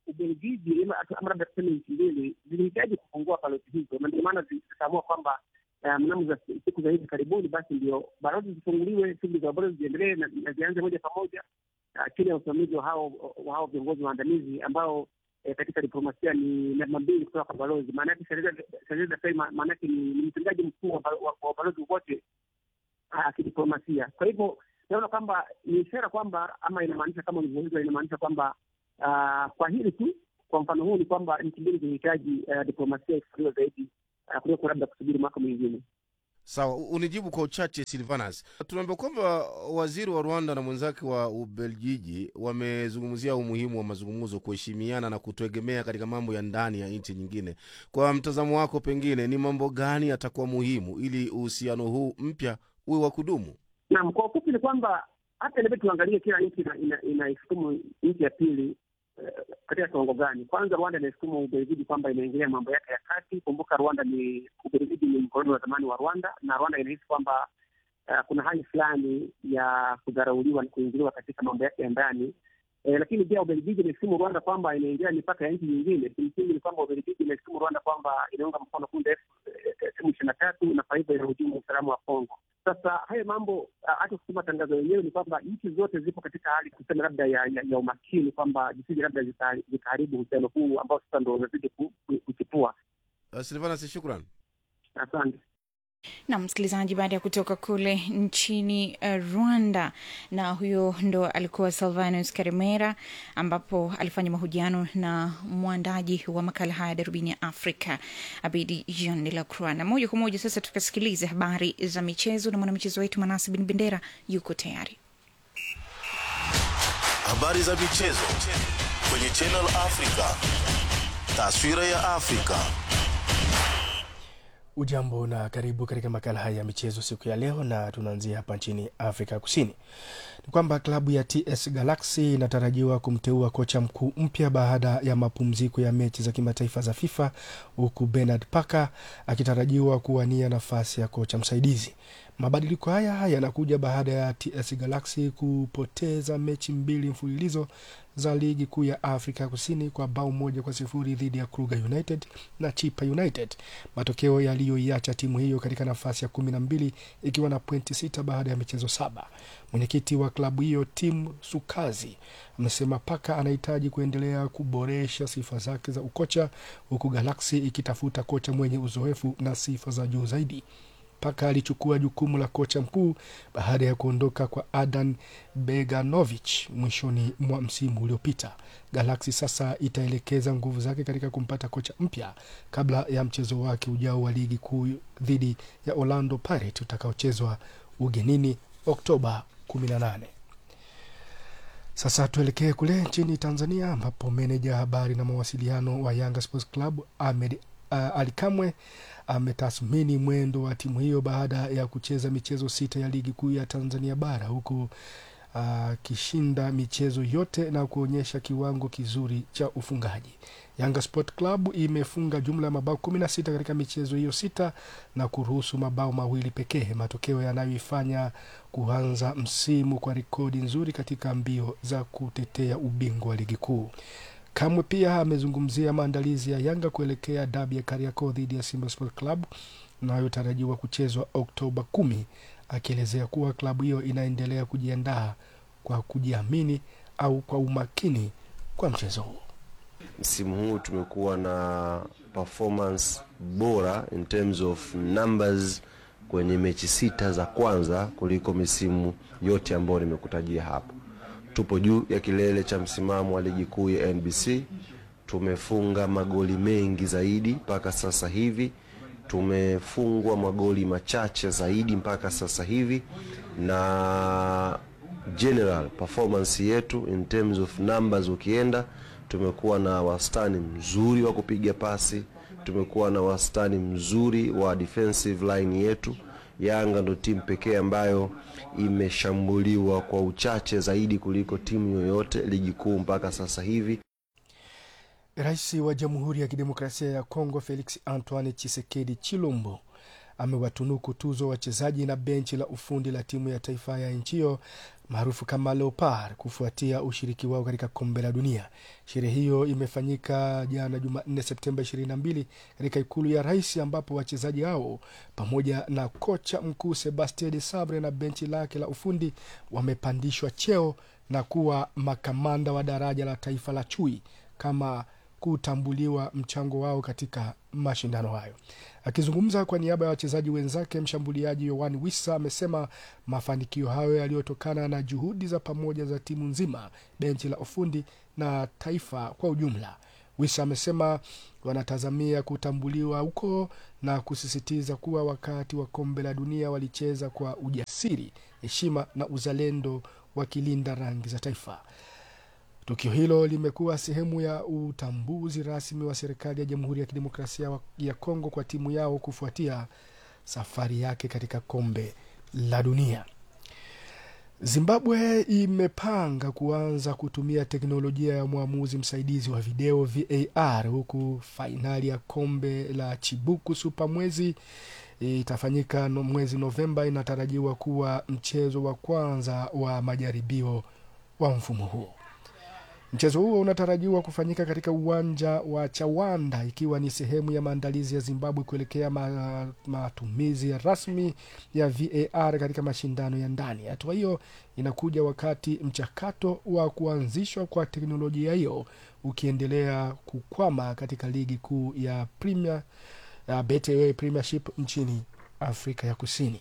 Ubelgiji ama ama labda tuseme nchi mbili zilihitaji kufungua balozi hizo, na ndio maana zi- zikaamua kwamba eh, mnamo za siku za hivi karibuni, basi ndio balozi zifunguliwe, shughuli za balozi ziendelee na na zianze moja kwa moja ah, chini ya usimamizi wa hao wa hao viongozi waandamizi ambao eh, katika diplomasia ni namba mbili kutoka kwa balozi. Maana yake Shahrazad Dafei ma- maana yake ni ni mtendaji mkuu wa ba- wa- wa balozi wote ah, kidiplomasia. Kwa hivyo naona kwamba ni ishara kwamba ama inamaanisha kama ulivyouliza, inamaanisha kwamba ah, kwa hili tu, kwa mfano huu ni kwamba nchi mbili zinahitaji ah, diplomasia ifufuliwe zaidi ah, kuliko labda kusubiri mwaka mwingine. Sawa, u- unijibu kwa uchache Silvanas. Tunaambia kwamba waziri wa Rwanda na mwenzake wa Ubelgiji wamezungumzia umuhimu wa mazungumzo, kuheshimiana na kutoegemea katika mambo ya ndani ya nchi nyingine. Kwa mtazamo wako, pengine ni mambo gani yatakuwa muhimu ili uhusiano huu mpya uwe wa kudumu? Naam, kwa ufupi ni kwamba hata inabidi tuangalie kila nchi ina- ina- inaishutumu nchi ya pili eh, katika kiwango gani. Kwanza Rwanda inaishutumu Ubelgiji kwamba inaingilia mambo yake ya kati. Kumbuka Rwanda ni Ubelgiji ni mkoloni wa zamani wa Rwanda, na Rwanda inahisi kwamba eh, kuna hali fulani ya kudharauliwa na kuingiliwa katika mambo yake ya ndani. Eh, lakini pia Ubelgiji imeshutumu Rwanda kwamba inaingilia mipaka ya nchi nyingine. Kimsingi ni kwamba Ubelgiji imeshutumu Rwanda kwamba inaunga mkono kundi la M ishirini na tatu na kwa hivyo inahujumu usalama wa Kongo. Sasa haya mambo ah, hata kusema tangazo yenyewe ni kwamba nchi zote zipo katika hali kusema labda ya, ya, ya umakini kwamba zisije labda zika- zikaharibu uhusiano huu ambao sasa ndo unazidi ku- ku- kuchipua. Uh, Silvanas, shukran. Asante. na msikilizaji, baada ya kutoka kule nchini uh, Rwanda, na huyo ndo alikuwa Silvanus Karemera, ambapo alifanya mahojiano na mwandaji wa makala haya Darubini ya Afrika, Abidi Jean de la Croix. Na moja kwa moja sasa tukasikilize habari za michezo na mwanamichezo wetu Manasi Bin Bendera yuko tayari. Habari za michezo kwenye Channel Africa. Taswira ya Afrika. Ujambo na karibu katika makala haya ya michezo siku ya leo, na tunaanzia hapa nchini Afrika Kusini. Ni kwamba klabu ya TS Galaxy inatarajiwa kumteua kocha mkuu mpya baada ya mapumziko ya mechi za kimataifa za FIFA, huku Bernard Parker akitarajiwa kuwania nafasi ya kocha msaidizi. Mabadiliko haya yanakuja baada ya TS Galaxy kupoteza mechi mbili mfululizo za ligi kuu ya Afrika Kusini kwa bao moja kwa sifuri dhidi ya Kruger United na Chipa United, matokeo yaliyoiacha timu hiyo katika nafasi ya kumi na mbili ikiwa na pointi sita baada ya michezo saba. Mwenyekiti wa klabu hiyo Tim Sukazi amesema Paka anahitaji kuendelea kuboresha sifa zake za ukocha, huku Galaxy ikitafuta kocha mwenye uzoefu na sifa za juu zaidi. Paka alichukua jukumu la kocha mkuu baada ya kuondoka kwa Adan Beganovic mwishoni mwa msimu uliopita. Galaxy sasa itaelekeza nguvu zake katika kumpata kocha mpya kabla ya mchezo wake ujao wa ligi kuu dhidi ya Orlando Pirates utakaochezwa ugenini Oktoba 18. Sasa tuelekee kule nchini Tanzania ambapo meneja habari na mawasiliano wa Yanga Sports Club Ahmed uh, Ali Kamwe ametathmini mwendo wa timu hiyo baada ya kucheza michezo sita ya ligi kuu ya Tanzania bara huku akishinda michezo yote na kuonyesha kiwango kizuri cha ufungaji. Yanga Sport Club imefunga jumla ya mabao kumi na sita katika michezo hiyo sita na kuruhusu mabao mawili pekee, matokeo yanayoifanya kuanza msimu kwa rekodi nzuri katika mbio za kutetea ubingwa wa ligi kuu. Kamwe pia amezungumzia maandalizi ya Yanga kuelekea dabi ya Kariakoo dhidi ya Simba Sport Club inayotarajiwa kuchezwa Oktoba kumi, akielezea kuwa klabu hiyo inaendelea kujiandaa kwa kujiamini au kwa umakini kwa mchezo huo. Msimu huu tumekuwa na performance bora in terms of numbers kwenye mechi sita za kwanza kuliko misimu yote ambayo nimekutajia hapo. Tupo juu ya kilele cha msimamo wa ligi kuu ya NBC. Tumefunga magoli mengi zaidi mpaka sasa hivi, tumefungwa magoli machache zaidi mpaka sasa hivi, na general performance yetu in terms of numbers, ukienda tumekuwa na wastani mzuri wa kupiga pasi, tumekuwa na wastani mzuri wa defensive line yetu. Yanga ndo timu pekee ambayo imeshambuliwa kwa uchache zaidi kuliko timu yoyote ligi kuu mpaka sasa hivi. Rais wa Jamhuri ya Kidemokrasia ya Kongo Felix Antoine Chisekedi Chilombo amewatunuku tuzo wachezaji na benchi la ufundi la timu ya taifa ya nchi hiyo maarufu kama Leopard kufuatia ushiriki wao katika kombe la dunia. Sherehe hiyo imefanyika jana Jumanne, Septemba 22 katika ikulu ya rais, ambapo wachezaji hao pamoja na kocha mkuu Sebastien de Sabre na benchi lake la ufundi wamepandishwa cheo na kuwa makamanda wa daraja la taifa la chui kama kutambuliwa mchango wao katika mashindano hayo. Akizungumza kwa niaba ya wachezaji wenzake, mshambuliaji Yohan Wissa amesema mafanikio hayo yaliyotokana na juhudi za pamoja za timu nzima, benchi la ufundi na taifa kwa ujumla. Wissa amesema wanatazamia kutambuliwa huko na kusisitiza kuwa wakati wa kombe la dunia walicheza kwa ujasiri, heshima na uzalendo, wakilinda rangi za taifa. Tukio hilo limekuwa sehemu ya utambuzi rasmi wa serikali ya Jamhuri ya Kidemokrasia ya Kongo kwa timu yao kufuatia safari yake katika kombe la dunia. Zimbabwe imepanga kuanza kutumia teknolojia ya mwamuzi msaidizi wa video VAR, huku fainali ya kombe la Chibuku Super mwezi itafanyika no, mwezi Novemba. Inatarajiwa kuwa mchezo wa kwanza wa majaribio wa mfumo huo. Mchezo huo unatarajiwa kufanyika katika uwanja wa Chawanda ikiwa ni sehemu ya maandalizi ya Zimbabwe kuelekea ma, matumizi ya rasmi ya VAR katika mashindano ya ndani. Hatua hiyo inakuja wakati mchakato wa kuanzishwa kwa teknolojia hiyo ukiendelea kukwama katika ligi kuu ya Premier, ya Betway Premiership nchini Afrika ya Kusini.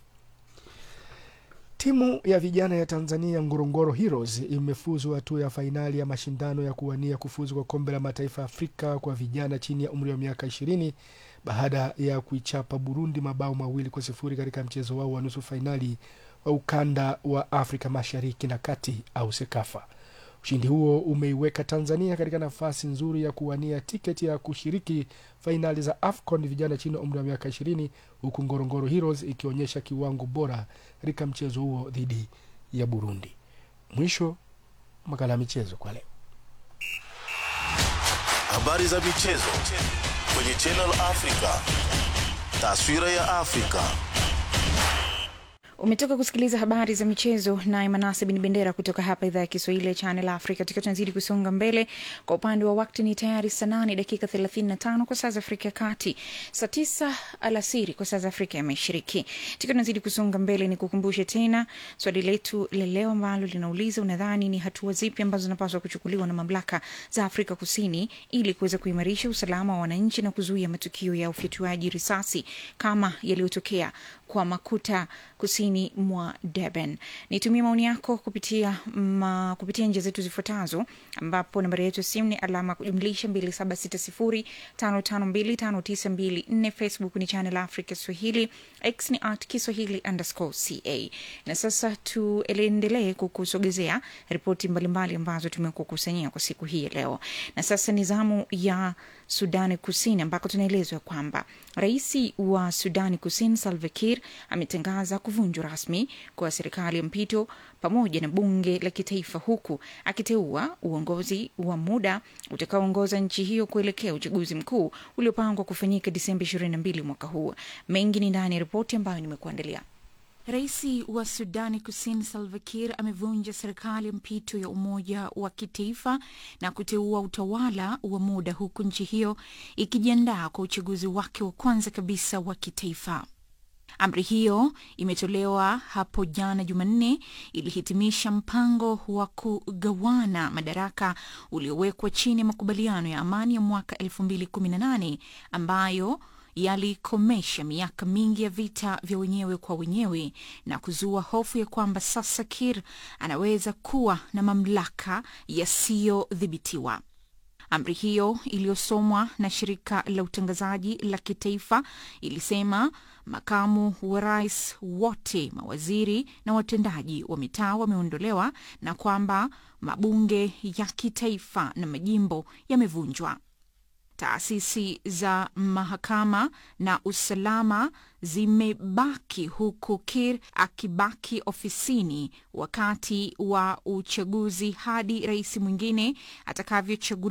Timu ya vijana ya Tanzania Ngorongoro Heroes imefuzu hatua ya fainali ya mashindano ya kuwania kufuzu kwa kombe la mataifa ya Afrika kwa vijana chini ya umri wa miaka ishirini baada ya kuichapa Burundi mabao mawili kwa sifuri katika mchezo wao wa nusu fainali wa ukanda wa Afrika mashariki na kati au SEKAFA. Ushindi huo umeiweka Tanzania katika nafasi nzuri ya kuwania tiketi ya kushiriki fainali za AFCON vijana chini ya umri wa miaka ishirini huku Ngorongoro Heroes ikionyesha kiwango bora katika mchezo huo dhidi ya Burundi. Mwisho makala ya michezo kwa leo. Habari za michezo kwenye Channel Africa, taswira ya Afrika. umetoka kusikiliza habari za michezo naye manase bin bendera kutoka hapa idhaa ya kiswahili ya channel africa tukiwa tunazidi kusonga mbele kwa upande wa wakti ni tayari saa nane dakika 35 kwa saa za afrika ya kati saa tisa alasiri kwa saa za afrika ya mashariki tukiwa tunazidi kusonga mbele ni kukumbushe tena swali letu la leo ambalo linauliza unadhani ni hatua zipi ambazo zinapaswa kuchukuliwa na mamlaka za afrika kusini ili kuweza kuimarisha usalama wa wananchi na kuzuia matukio ya ufyatuaji risasi kama yaliyotokea kwa makuta kusini mwa Durban. Nitumie maoni yako kupitia ma, kupitia njia zetu zifuatazo, ambapo nambari yetu ya simu ni alama kujumlisha 276055259254. Facebook ni Channel Africa Swahili, X ni at Kiswahili underscore ca. Na sasa tuendelee kukusogezea ripoti mbalimbali ambazo tumekukusanyia kwa siku hii ya leo, na sasa ni zamu ya Sudani Kusini ambako tunaelezwa kwamba rais wa Sudani Kusini Salva Kiir ametangaza kuvunjwa rasmi kwa serikali ya mpito pamoja na bunge la kitaifa huku akiteua uongozi wa muda utakaoongoza nchi hiyo kuelekea uchaguzi mkuu uliopangwa kufanyika Disemba 22 mwaka huu. Mengi ni ndani ya ripoti ambayo nimekuandalia. Rais wa Sudani Kusini Salva Kiir amevunja serikali ya mpito ya umoja wa kitaifa na kuteua utawala wa muda huku nchi hiyo ikijiandaa kwa uchaguzi wake wa kwanza kabisa wa kitaifa. Amri hiyo imetolewa hapo jana Jumanne, ilihitimisha mpango wa kugawana madaraka uliowekwa chini ya makubaliano ya amani ya mwaka 2018 ambayo yalikomesha miaka mingi ya vita vya wenyewe kwa wenyewe na kuzua hofu ya kwamba sasa Kir anaweza kuwa na mamlaka yasiyodhibitiwa. Amri hiyo iliyosomwa na shirika la utangazaji la kitaifa ilisema makamu wa rais wote, mawaziri na watendaji wa mitaa wameondolewa na kwamba mabunge ya kitaifa na majimbo yamevunjwa. Taasisi za mahakama na usalama zimebaki huku Kir akibaki ofisini wakati wa uchaguzi hadi rais mwingine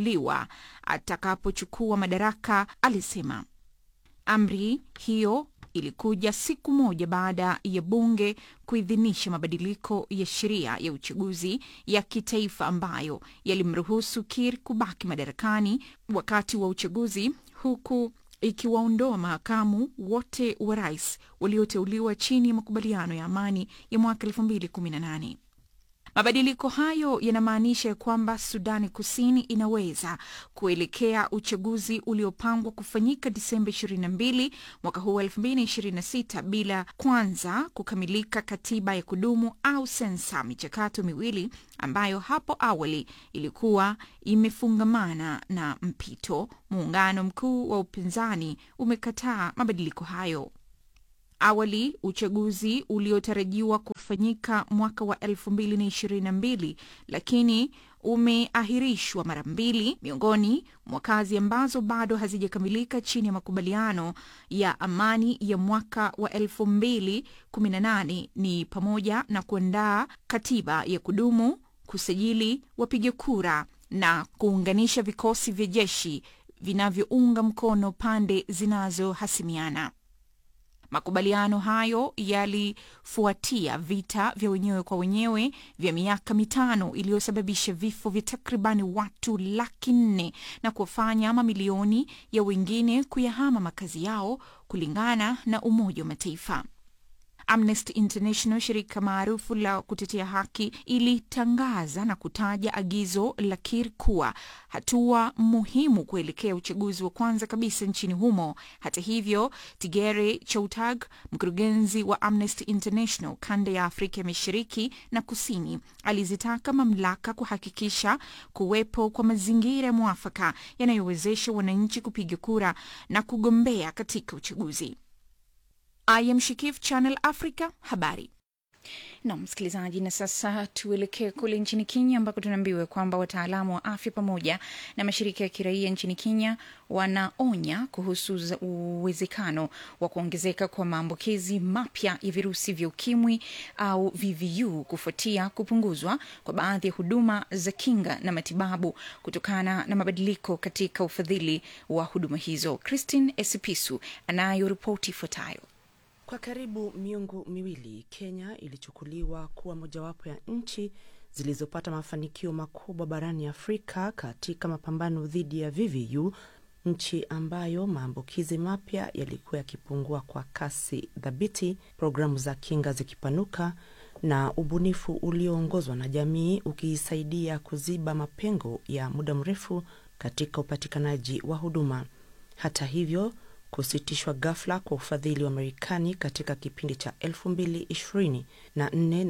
atakavyochaguliwa atakapochukua madaraka, alisema. Amri hiyo ilikuja siku moja baada ya bunge kuidhinisha mabadiliko ya sheria ya uchaguzi ya kitaifa ambayo yalimruhusu Kir kubaki madarakani wakati wa uchaguzi huku ikiwaondoa mahakamu wote wa rais walioteuliwa chini ya makubaliano ya amani ya mwaka 2018. Mabadiliko hayo yanamaanisha ya kwamba Sudani Kusini inaweza kuelekea uchaguzi uliopangwa kufanyika Disemba 22 mwaka huu 2026 bila kwanza kukamilika katiba ya kudumu au sensa, michakato miwili ambayo hapo awali ilikuwa imefungamana na mpito. Muungano mkuu wa upinzani umekataa mabadiliko hayo. Awali uchaguzi uliotarajiwa kufanyika mwaka wa 2022 lakini umeahirishwa mara mbili. Miongoni mwa kazi ambazo bado hazijakamilika chini ya makubaliano ya amani ya mwaka wa 2018 ni pamoja na kuandaa katiba ya kudumu, kusajili wapiga kura na kuunganisha vikosi vya jeshi vinavyounga mkono pande zinazohasimiana. Makubaliano hayo yalifuatia vita vya wenyewe kwa wenyewe vya miaka mitano iliyosababisha vifo vya takribani watu laki nne na kuwafanya mamilioni ya wengine kuyahama makazi yao, kulingana na Umoja wa Mataifa. Amnesty International, shirika maarufu la kutetea haki, ilitangaza na kutaja agizo la Kir kuwa hatua muhimu kuelekea uchaguzi wa kwanza kabisa nchini humo. Hata hivyo, Tigere Choutag, mkurugenzi wa Amnesty International kanda ya Afrika ya Mashariki na Kusini, alizitaka mamlaka kuhakikisha kuwepo kwa mazingira ya mwafaka yanayowezesha wananchi kupiga kura na kugombea katika uchaguzi. I am Shikif, Channel Africa, habari na msikilizaji. Na sasa tuelekee kule nchini Kenya ambako tunaambiwa kwamba wataalamu wa afya pamoja na mashirika ya kiraia nchini Kenya wanaonya kuhusu uwezekano wa kuongezeka kwa maambukizi mapya ya virusi vya ukimwi au VVU kufuatia kupunguzwa kwa baadhi ya huduma za kinga na matibabu kutokana na mabadiliko katika ufadhili wa huduma hizo. Christine Esipisu anayo ripoti ifuatayo. Kwa karibu miongo miwili Kenya ilichukuliwa kuwa mojawapo ya nchi zilizopata mafanikio makubwa barani Afrika katika mapambano dhidi ya VVU, nchi ambayo maambukizi mapya yalikuwa yakipungua kwa kasi thabiti, programu za kinga zikipanuka na ubunifu ulioongozwa na jamii ukiisaidia kuziba mapengo ya muda mrefu katika upatikanaji wa huduma. Hata hivyo kusitishwa ghafla kwa ufadhili wa Marekani katika kipindi cha 2024 na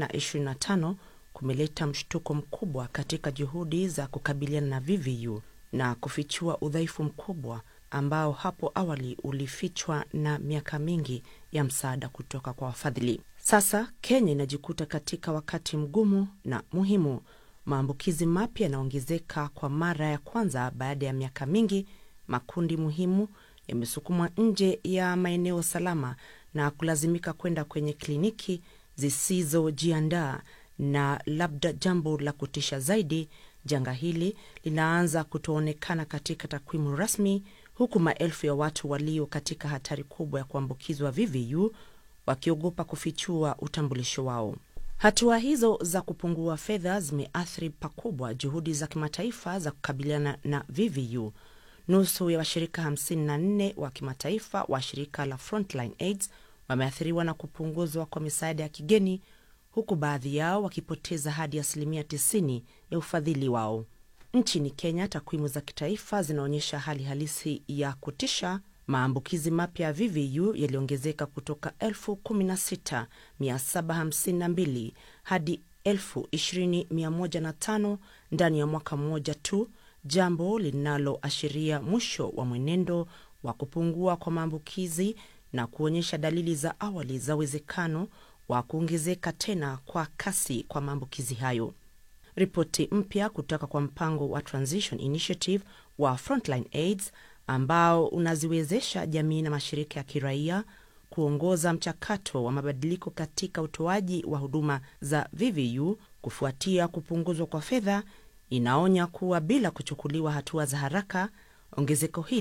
25 kumeleta mshtuko mkubwa katika juhudi za kukabiliana na VVU na kufichua udhaifu mkubwa ambao hapo awali ulifichwa na miaka mingi ya msaada kutoka kwa wafadhili. Sasa Kenya inajikuta katika wakati mgumu na muhimu. Maambukizi mapya yanaongezeka kwa mara ya kwanza baada ya miaka mingi. Makundi muhimu yamesukumwa nje ya maeneo salama na kulazimika kwenda kwenye kliniki zisizojiandaa. Na labda jambo la kutisha zaidi, janga hili linaanza kutoonekana katika takwimu rasmi, huku maelfu ya watu walio katika hatari kubwa ya kuambukizwa VVU wakiogopa kufichua utambulisho wao. Hatua hizo za kupungua fedha zimeathiri pakubwa juhudi za kimataifa za kukabiliana na VVU. Nusu ya washirika 54 wa kimataifa wa shirika la Frontline AIDS wameathiriwa na kupunguzwa kwa misaada ya kigeni, huku baadhi yao wakipoteza hadi asilimia 90 ya ufadhili wao. Nchini Kenya, takwimu za kitaifa zinaonyesha hali halisi ya kutisha. Maambukizi mapya ya VVU yaliongezeka kutoka 16752 hadi 20105 ndani ya mwaka mmoja tu, jambo linaloashiria mwisho wa mwenendo wa kupungua kwa maambukizi na kuonyesha dalili za awali za uwezekano wa kuongezeka tena kwa kasi kwa maambukizi hayo. Ripoti mpya kutoka kwa mpango wa Transition Initiative wa Frontline AIDS ambao unaziwezesha jamii na mashirika ya kiraia kuongoza mchakato wa mabadiliko katika utoaji wa huduma za VVU kufuatia kupunguzwa kwa fedha, inaonya kuwa bila kuchukuliwa hatua za haraka, ongezeko hili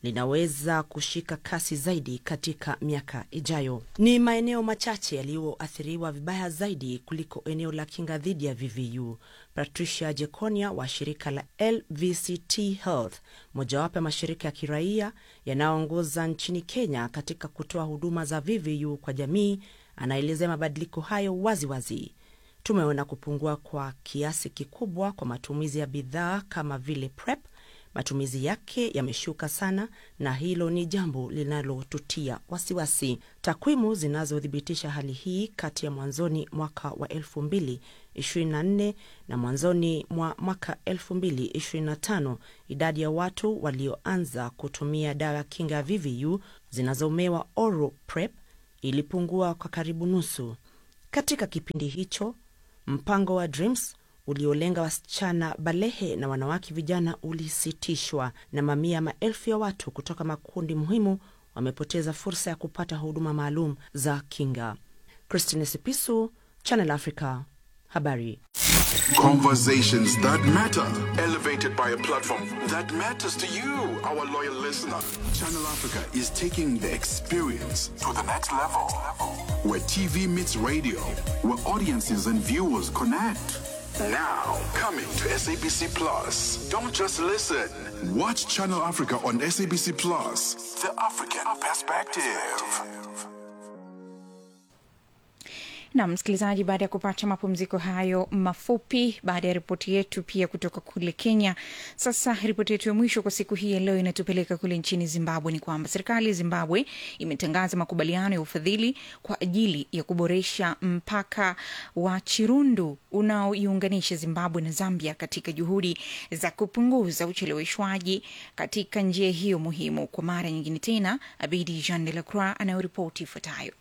linaweza kushika kasi zaidi katika miaka ijayo. Ni maeneo machache yaliyoathiriwa vibaya zaidi kuliko eneo la kinga dhidi ya VVU. Patricia Jekonia wa shirika la LVCT Health, mojawapo ya mashirika ya kiraia yanayoongoza nchini Kenya katika kutoa huduma za VVU kwa jamii, anaelezea mabadiliko hayo waziwazi wazi. Tumeona kupungua kwa kiasi kikubwa kwa matumizi ya bidhaa kama vile PrEP. Matumizi yake yameshuka sana, na hilo ni jambo linalotutia wasiwasi. Takwimu zinazothibitisha hali hii kati ya mwanzoni mwaka wa 2024 na mwanzoni mwa mwaka 2025, idadi ya watu walioanza kutumia dawa ya kinga ya VVU zinazomewa oral PrEP ilipungua kwa karibu nusu. Katika kipindi hicho mpango wa Dreams uliolenga wasichana balehe na wanawake vijana ulisitishwa na mamia maelfu ya watu kutoka makundi muhimu wamepoteza fursa ya kupata huduma maalum za kinga. Christine Sipisu, Channel Africa, habari. Conversations that matter, elevated by a platform that matters to you, our loyal listener. Channel Africa is taking the experience to the next level, where TV meets radio, where audiences and viewers connect. Now, coming to SABC Plus. Don't just listen. Watch Channel Africa on SABC Plus. The African perspective. na msikilizaji, baada ya kupata mapumziko hayo mafupi, baada ya ripoti yetu pia kutoka kule Kenya, sasa ripoti yetu ya mwisho kwa siku hii ya leo inatupeleka kule nchini Zimbabwe. Ni kwamba serikali ya Zimbabwe imetangaza makubaliano ya ufadhili kwa ajili ya kuboresha mpaka wa Chirundu unaoiunganisha Zimbabwe na Zambia katika juhudi za kupunguza ucheleweshwaji katika njia hiyo muhimu. Kwa mara nyingine tena, Abidi Jean de la Croix anayoripoti ifuatayo.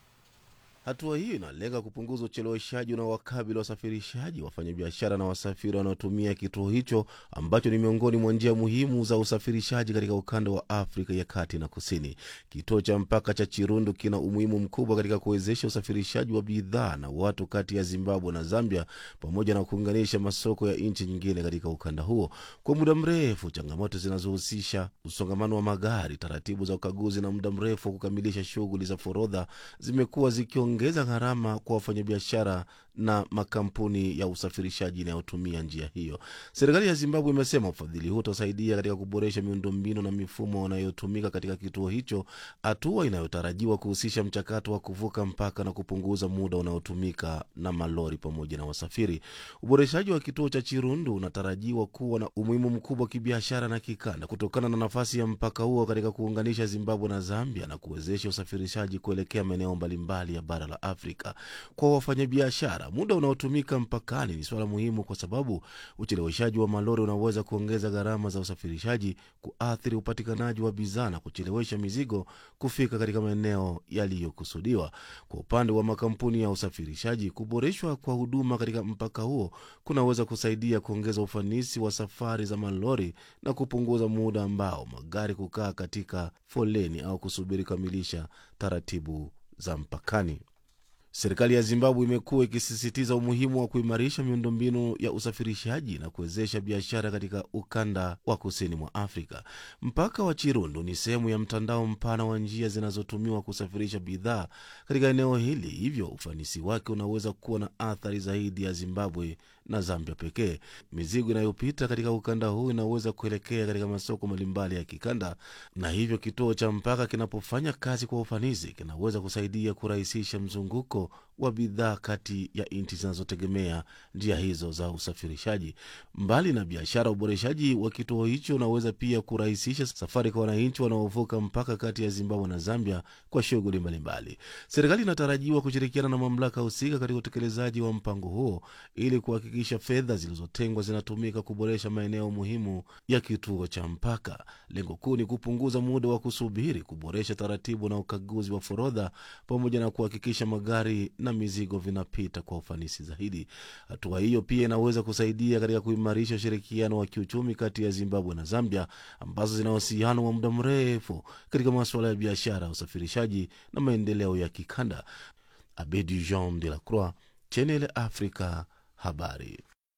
Hatua hiyo inalenga kupunguza ucheleweshaji unaowakabili wasafirishaji, wafanyabiashara na wasafiri wanaotumia kituo hicho ambacho ni miongoni mwa njia muhimu za usafirishaji katika ukanda wa Afrika ya kati na kusini. Kituo cha mpaka cha Chirundu kina umuhimu mkubwa katika kuwezesha usafirishaji wa bidhaa na watu kati ya Zimbabwe na Zambia, pamoja na kuunganisha masoko ya nchi nyingine katika ukanda huo. Kwa muda mrefu, changamoto zinazohusisha usongamano wa magari, taratibu za ukaguzi na muda mrefu wa kukamilisha shughuli za forodha zimekuwa zikiongeza gharama kwa wafanyabiashara na makampuni ya usafirishaji inayotumia njia hiyo. Serikali ya Zimbabwe imesema ufadhili huo utasaidia katika kuboresha miundombinu na mifumo inayotumika katika kituo hicho, hatua inayotarajiwa kuhusisha mchakato wa kuvuka mpaka na kupunguza muda unaotumika na malori pamoja na wasafiri. Uboreshaji wa kituo cha Chirundu unatarajiwa kuwa na umuhimu mkubwa wa kibiashara na kikanda kutokana na nafasi ya mpaka huo katika kuunganisha Zimbabwe na Zambia na kuwezesha usafirishaji kuelekea maeneo mbalimbali ya bara la Afrika. Kwa wafanyabiashara, muda unaotumika mpakani ni suala muhimu, kwa sababu ucheleweshaji wa malori unaweza kuongeza gharama za usafirishaji, kuathiri upatikanaji wa bidhaa na kuchelewesha mizigo kufika katika maeneo yaliyokusudiwa. Kwa upande wa makampuni ya usafirishaji, kuboreshwa kwa huduma katika mpaka huo kunaweza kusaidia kuongeza ufanisi wa safari za malori na kupunguza muda ambao magari kukaa katika foleni au kusubiri kamilisha taratibu za mpakani. Serikali ya Zimbabwe imekuwa ikisisitiza umuhimu wa kuimarisha miundombinu ya usafirishaji na kuwezesha biashara katika ukanda wa kusini mwa Afrika. Mpaka wa Chirundu ni sehemu ya mtandao mpana wa njia zinazotumiwa kusafirisha bidhaa katika eneo hili, hivyo ufanisi wake unaweza kuwa na athari zaidi ya Zimbabwe na Zambia pekee. Mizigo inayopita katika ukanda huu inaweza kuelekea katika masoko mbalimbali ya kikanda, na hivyo kituo cha mpaka kinapofanya kazi kwa ufanisi kinaweza kusaidia kurahisisha mzunguko wa bidhaa kati ya nchi zinazotegemea njia hizo za usafirishaji. Mbali na biashara, uboreshaji wa kituo hicho unaweza pia kurahisisha safari kwa wananchi wanaovuka mpaka kati ya Zimbabwe na Zambia kwa shughuli mbalimbali. Serikali inatarajiwa kushirikiana na mamlaka husika katika utekelezaji wa mpango huo ili kuhakikisha fedha zilizotengwa zinatumika kuboresha maeneo muhimu ya kituo cha mpaka. Lengo kuu ni kupunguza muda wa kusubiri, kuboresha taratibu na ukaguzi wa forodha, pamoja na kuhakikisha magari na mizigo vinapita kwa ufanisi zaidi. Hatua hiyo pia inaweza kusaidia katika kuimarisha ushirikiano wa kiuchumi kati ya Zimbabwe na Zambia ambazo zina uhusiano wa muda mrefu katika masuala ya biashara, usafirishaji na maendeleo ya kikanda. Abedi Jean de la Croix, Channel Africa, habari.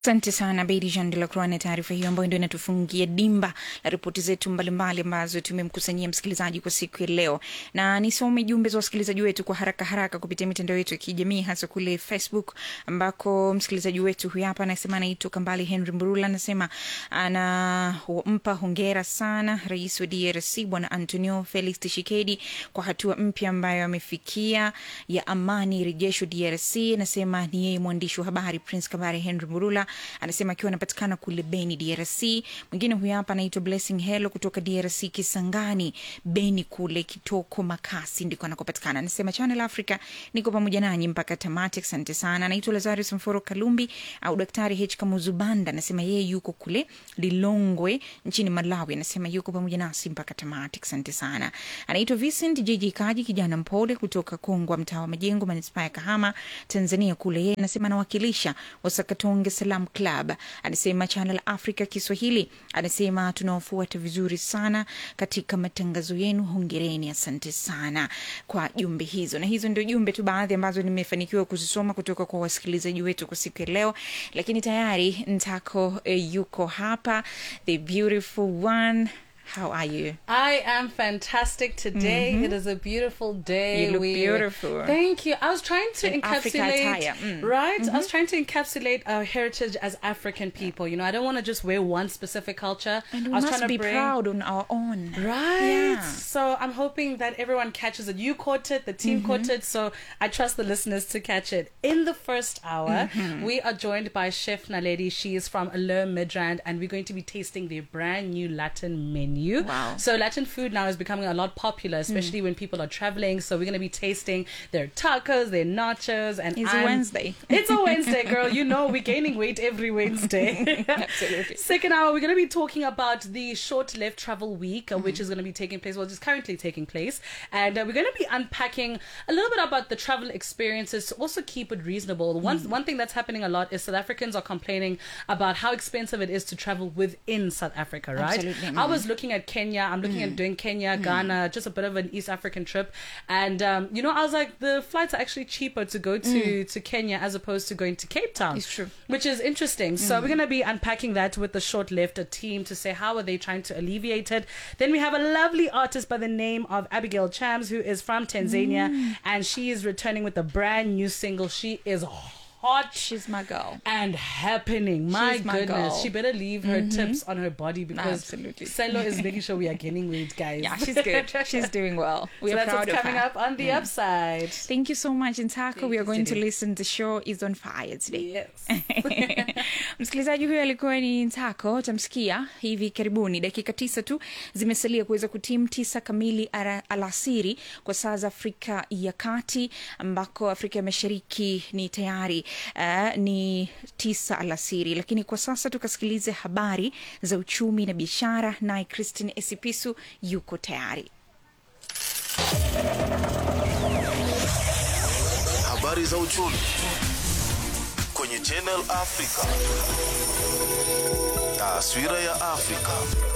Asante sana Bedi Jean de la Croix na taarifa hiyo ambayo ndio inatufungia dimba la ripoti zetu mbalimbali ambazo tumemkusanyia msikilizaji kwa siku ya leo, na nisome jumbe za wasikilizaji wetu kwa haraka haraka kupitia mitandao yetu ya kijamii, hasa kule Facebook ambako msikilizaji wetu huyu hapa anasema anaitwa Kambali Henry Mburula, anasema anampa hongera sana rais wa DRC Bwana Antonio Felix Tshisekedi kwa hatua mpya ambayo amefikia ya amani rejesho DRC. Anasema ni yeye mwandishi wa habari Prince Kambali Henry Mburula anasema akiwa anapatikana kule Beni, DRC. Mwingine huyu hapa anaitwa Blessing Hello kutoka DRC, Kisangani, Beni kule Kitoko Makasi ndiko anakopatikana. Anasema Channel Africa, niko pamoja nanyi mpaka tamati. Asante sana. Anaitwa Lazarus Mforo Kalumbi au Daktari H Kamuzubanda, anasema yeye yuko kule Lilongwe nchini Malawi. Anasema yuko pamoja nasi mpaka tamati. Asante sana. Anaitwa Vincent JJ Kaji, kijana mpole kutoka Kongwa, mtaa wa Majengo, manispaa ya Kahama, Tanzania kule. Yeye anasema anawakilisha Wasakatonge Salam Club. Anasema Channel Africa Kiswahili, anasema tunawafuata vizuri sana katika matangazo yenu, hongereni. Asante sana kwa jumbe hizo, na hizo ndio jumbe tu baadhi ambazo nimefanikiwa kuzisoma kutoka kwa wasikilizaji wetu kwa siku ya leo, lakini tayari Ntako eh, yuko hapa, the beautiful one. How are you? I am fantastic today. Mhm. It is a beautiful day. You look beautiful. Thank you. I was trying to In Africa encapsulate, attire, mm. right? I was Mhm. trying to encapsulate our heritage as African people. You know, I don't want to just wear one specific culture. And I we was must trying to be bring, proud on our own. Right. Yeah. So I'm hoping that everyone catches it. You caught it, the team Mhm. caught it. So I trust the listeners to catch it. In the first hour, Mhm. we are joined by Chef Naledi. She is from Allure Midrand, and we're going to be tasting their brand new Latin menu. Wow. So Latin food now is becoming a lot popular, especially when people are traveling. So we're going to be tasting their tacos, their nachos, and It's a I'm- Wednesday. It's a Wednesday, girl. You know we're gaining weight every Wednesday. Absolutely. Second hour, we're going to be talking about the short left travel week, uh, which is going to be taking place, well, just currently taking place. And uh, we're going to be unpacking a little bit about the travel experiences to also keep it reasonable. One, one thing that's happening a lot is South Africans are complaining about how expensive it is to travel within South Africa, right? Absolutely. I Mm. was looking at Kenya, I'm looking at doing Kenya, Ghana, just a bit of an East African trip. And, um, you know, I was like, the flights are actually cheaper to go to, to Kenya as opposed to going to Cape Town. It's true. Which is interesting. So Mm. we're going to be unpacking that with the short lived team to say how are they trying to alleviate it. Then we have a lovely artist by the name of Abigail Chams who is from Tanzania Mm. and she is returning with a brand new single. She is hot. She's my girl. And happening. My She's my goodness. girl. She better leave her Mhm. tips on her body because Absolutely. Selo is making sure we are gaining weight, guys. Yeah, she's good. She's doing well. We So are that's proud what's of coming her. up on the Mm. upside. Thank you so much Ntako. We are going to Sidi. listen. The show is on fire today. Yes. Msikilizaji huyo alikuwa ni Ntako, utamsikia hivi karibuni. Dakika tisa tu zimesalia kuweza kutimu tisa kamili ara- alasiri kwa saa za Afrika ya Kati, ambako Afrika ya Mashariki ni tayari uh, ni tisa alasiri. Lakini kwa sasa tukasikilize habari za uchumi na biashara, naye Christine Esipisu yuko tayari. Habari za uchumi kwenye Channel Africa. Taswira ya Afrika.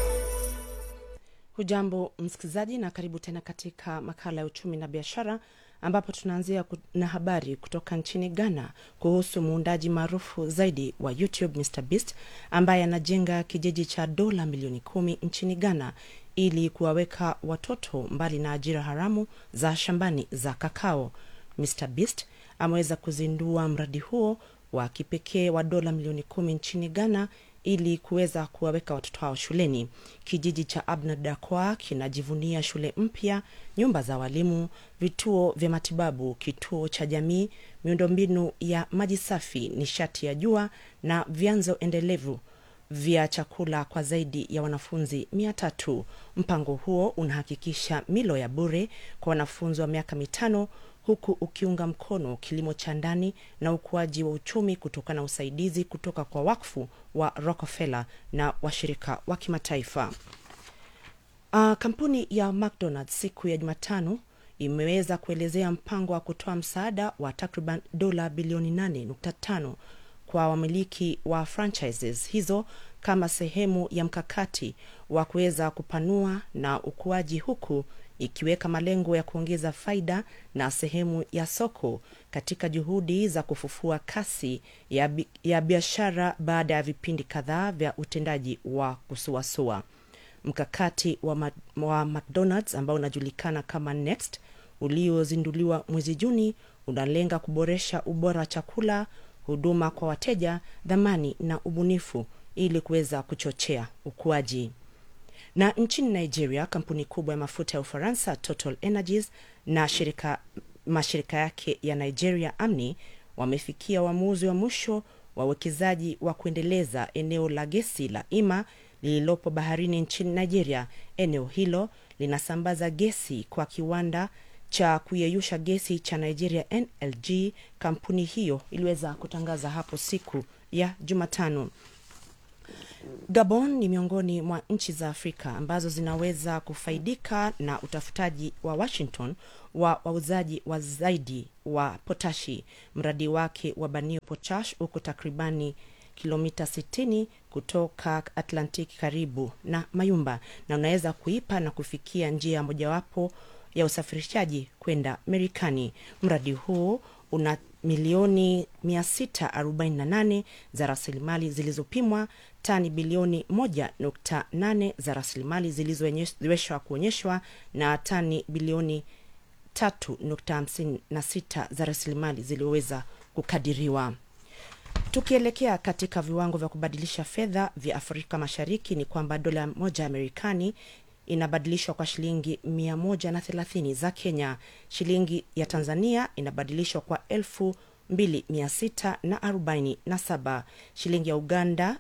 Hujambo msikilizaji, na karibu tena katika makala ya uchumi na biashara, ambapo tunaanzia ku- na habari kutoka nchini Ghana kuhusu muundaji maarufu zaidi wa YouTube Mr Beast ambaye anajenga kijiji cha dola milioni kumi nchini Ghana ili kuwaweka watoto mbali na ajira haramu za shambani za kakao. Mr Beast ameweza kuzindua mradi huo wa kipekee wa dola milioni kumi nchini Ghana ili kuweza kuwaweka watoto hao shuleni. Kijiji cha Abna Dakwa kinajivunia shule mpya, nyumba za walimu, vituo vya matibabu, kituo cha jamii, miundombinu ya maji safi, nishati ya jua na vyanzo endelevu vya chakula kwa zaidi ya wanafunzi mia tatu. Mpango huo unahakikisha milo ya bure kwa wanafunzi wa miaka mitano huku ukiunga mkono kilimo cha ndani na ukuaji wa uchumi kutokana na usaidizi kutoka kwa wakfu wa Rockefeller na washirika wa kimataifa. Uh, kampuni ya McDonald's siku ya Jumatano imeweza kuelezea mpango wa kutoa msaada wa takriban dola bilioni 8.5 kwa wamiliki wa franchises hizo kama sehemu ya mkakati wa kuweza kupanua na ukuaji huku ikiweka malengo ya kuongeza faida na sehemu ya soko katika juhudi za kufufua kasi ya, bi- ya biashara baada ya vipindi kadhaa vya utendaji wa kusuasua. Mkakati wa, ma, wa McDonald's ambao unajulikana kama Next uliozinduliwa mwezi Juni unalenga kuboresha ubora wa chakula, huduma kwa wateja, dhamani na ubunifu ili kuweza kuchochea ukuaji. Na nchini Nigeria, kampuni kubwa ya mafuta ya Ufaransa Total Energies na shirika mashirika yake ya Nigeria Amni wamefikia uamuzi wa mwisho wa uwekezaji wa kuendeleza eneo la gesi la Ima lililopo baharini nchini Nigeria. Eneo hilo linasambaza gesi kwa kiwanda cha kuyeyusha gesi cha Nigeria NLG. Kampuni hiyo iliweza kutangaza hapo siku ya Jumatano. Gabon ni miongoni mwa nchi za Afrika ambazo zinaweza kufaidika na utafutaji wa Washington wa wauzaji wa zaidi wa potashi. Mradi wake wa Banio Potash uko takribani kilomita 60 kutoka Atlantiki karibu na Mayumba, na unaweza kuipa na kufikia njia mojawapo ya usafirishaji kwenda Marekani. Mradi huu una milioni 648 za rasilimali zilizopimwa, tani bilioni 1.8 za rasilimali zilizoonyeshwa kuonyeshwa na tani bilioni 3.56 za rasilimali zilizoweza kukadiriwa. Tukielekea katika viwango vya kubadilisha fedha vya Afrika Mashariki ni kwamba dola moja ya Marekani inabadilishwa kwa shilingi 130 za Kenya. Shilingi ya Tanzania inabadilishwa kwa elfu 2647. Shilingi ya Uganda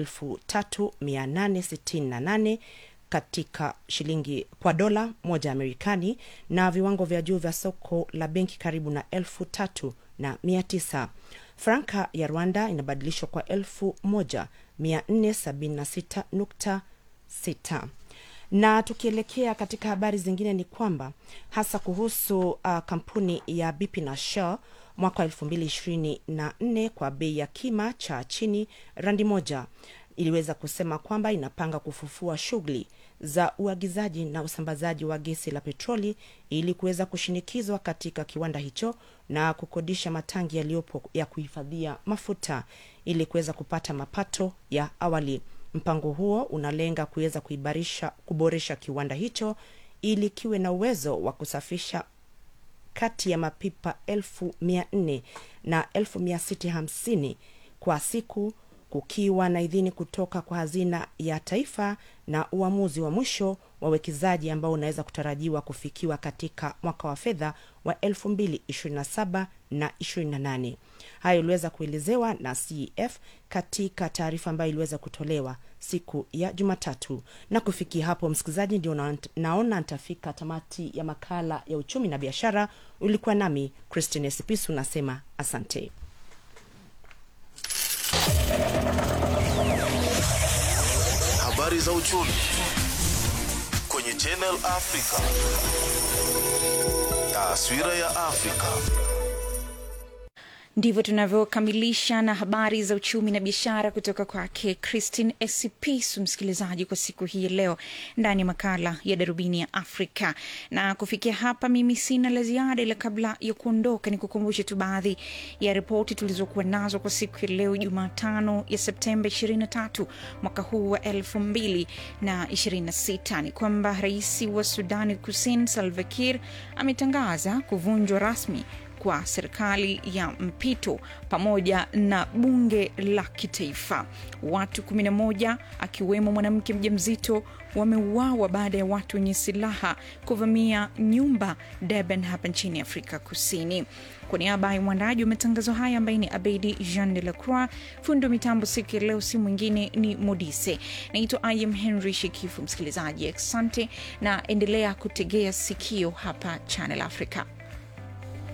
3868 katika shilingi kwa dola moja ya Marekani, na viwango vya juu vya soko la benki karibu na elfu tatu na mia tisa. Franka ya Rwanda inabadilishwa kwa elfu moja mia nne sabini na sita nukta sita na tukielekea katika habari zingine ni kwamba hasa kuhusu uh, kampuni ya BP na Shell mwaka wa elfu mbili ishirini na nne kwa bei ya kima cha chini randi moja iliweza kusema kwamba inapanga kufufua shughuli za uagizaji na usambazaji wa gesi la petroli ili kuweza kushinikizwa katika kiwanda hicho na kukodisha matangi yaliyopo ya kuhifadhia mafuta ili kuweza kupata mapato ya awali. Mpango huo unalenga kuweza kuibarisha kuboresha kiwanda hicho ili kiwe na uwezo wa kusafisha kati ya mapipa elfu mia nne na elfu mia sita hamsini kwa siku kukiwa na idhini kutoka kwa hazina ya taifa na uamuzi wa mwisho wa uwekezaji ambao unaweza kutarajiwa kufikiwa katika mwaka wa fedha wa 2027 na 28 hayo iliweza kuelezewa na cef katika taarifa ambayo iliweza kutolewa siku ya jumatatu na kufikia hapo msikilizaji ndio na, naona nitafika tamati ya makala ya uchumi na biashara ulikuwa nami christine sipisu nasema asante habari za uchumi kwenye Channel Africa. Taswira ya Afrika. ndivyo tunavyokamilisha na habari za uchumi na biashara kutoka kwake christine esipisu msikilizaji kwa siku hii ya leo ndani ya makala ya darubini ya afrika na kufikia hapa mimi sina la ziada ila kabla ya kuondoka ni kukumbushe tu baadhi ya ripoti tulizokuwa nazo kwa siku ya leo jumatano ya septemba 23 mwaka huu wa 2026 ni kwamba rais wa sudani kusini salva kiir ametangaza kuvunjwa rasmi kwa serikali ya mpito pamoja na bunge la kitaifa. Watu 11 akiwemo mwanamke mjamzito wameuawa baada ya watu wenye silaha kuvamia nyumba Durban hapa nchini Afrika Kusini. Kwa niaba ya mwandaji wa matangazo haya ambaye ni Abedi Jean de la Croix, fundi wa mitambo siku ya leo si mwingine ni Modise. Naitwa Im Henry Shekifu. Msikilizaji, asante na endelea kutegea sikio hapa Channel Africa.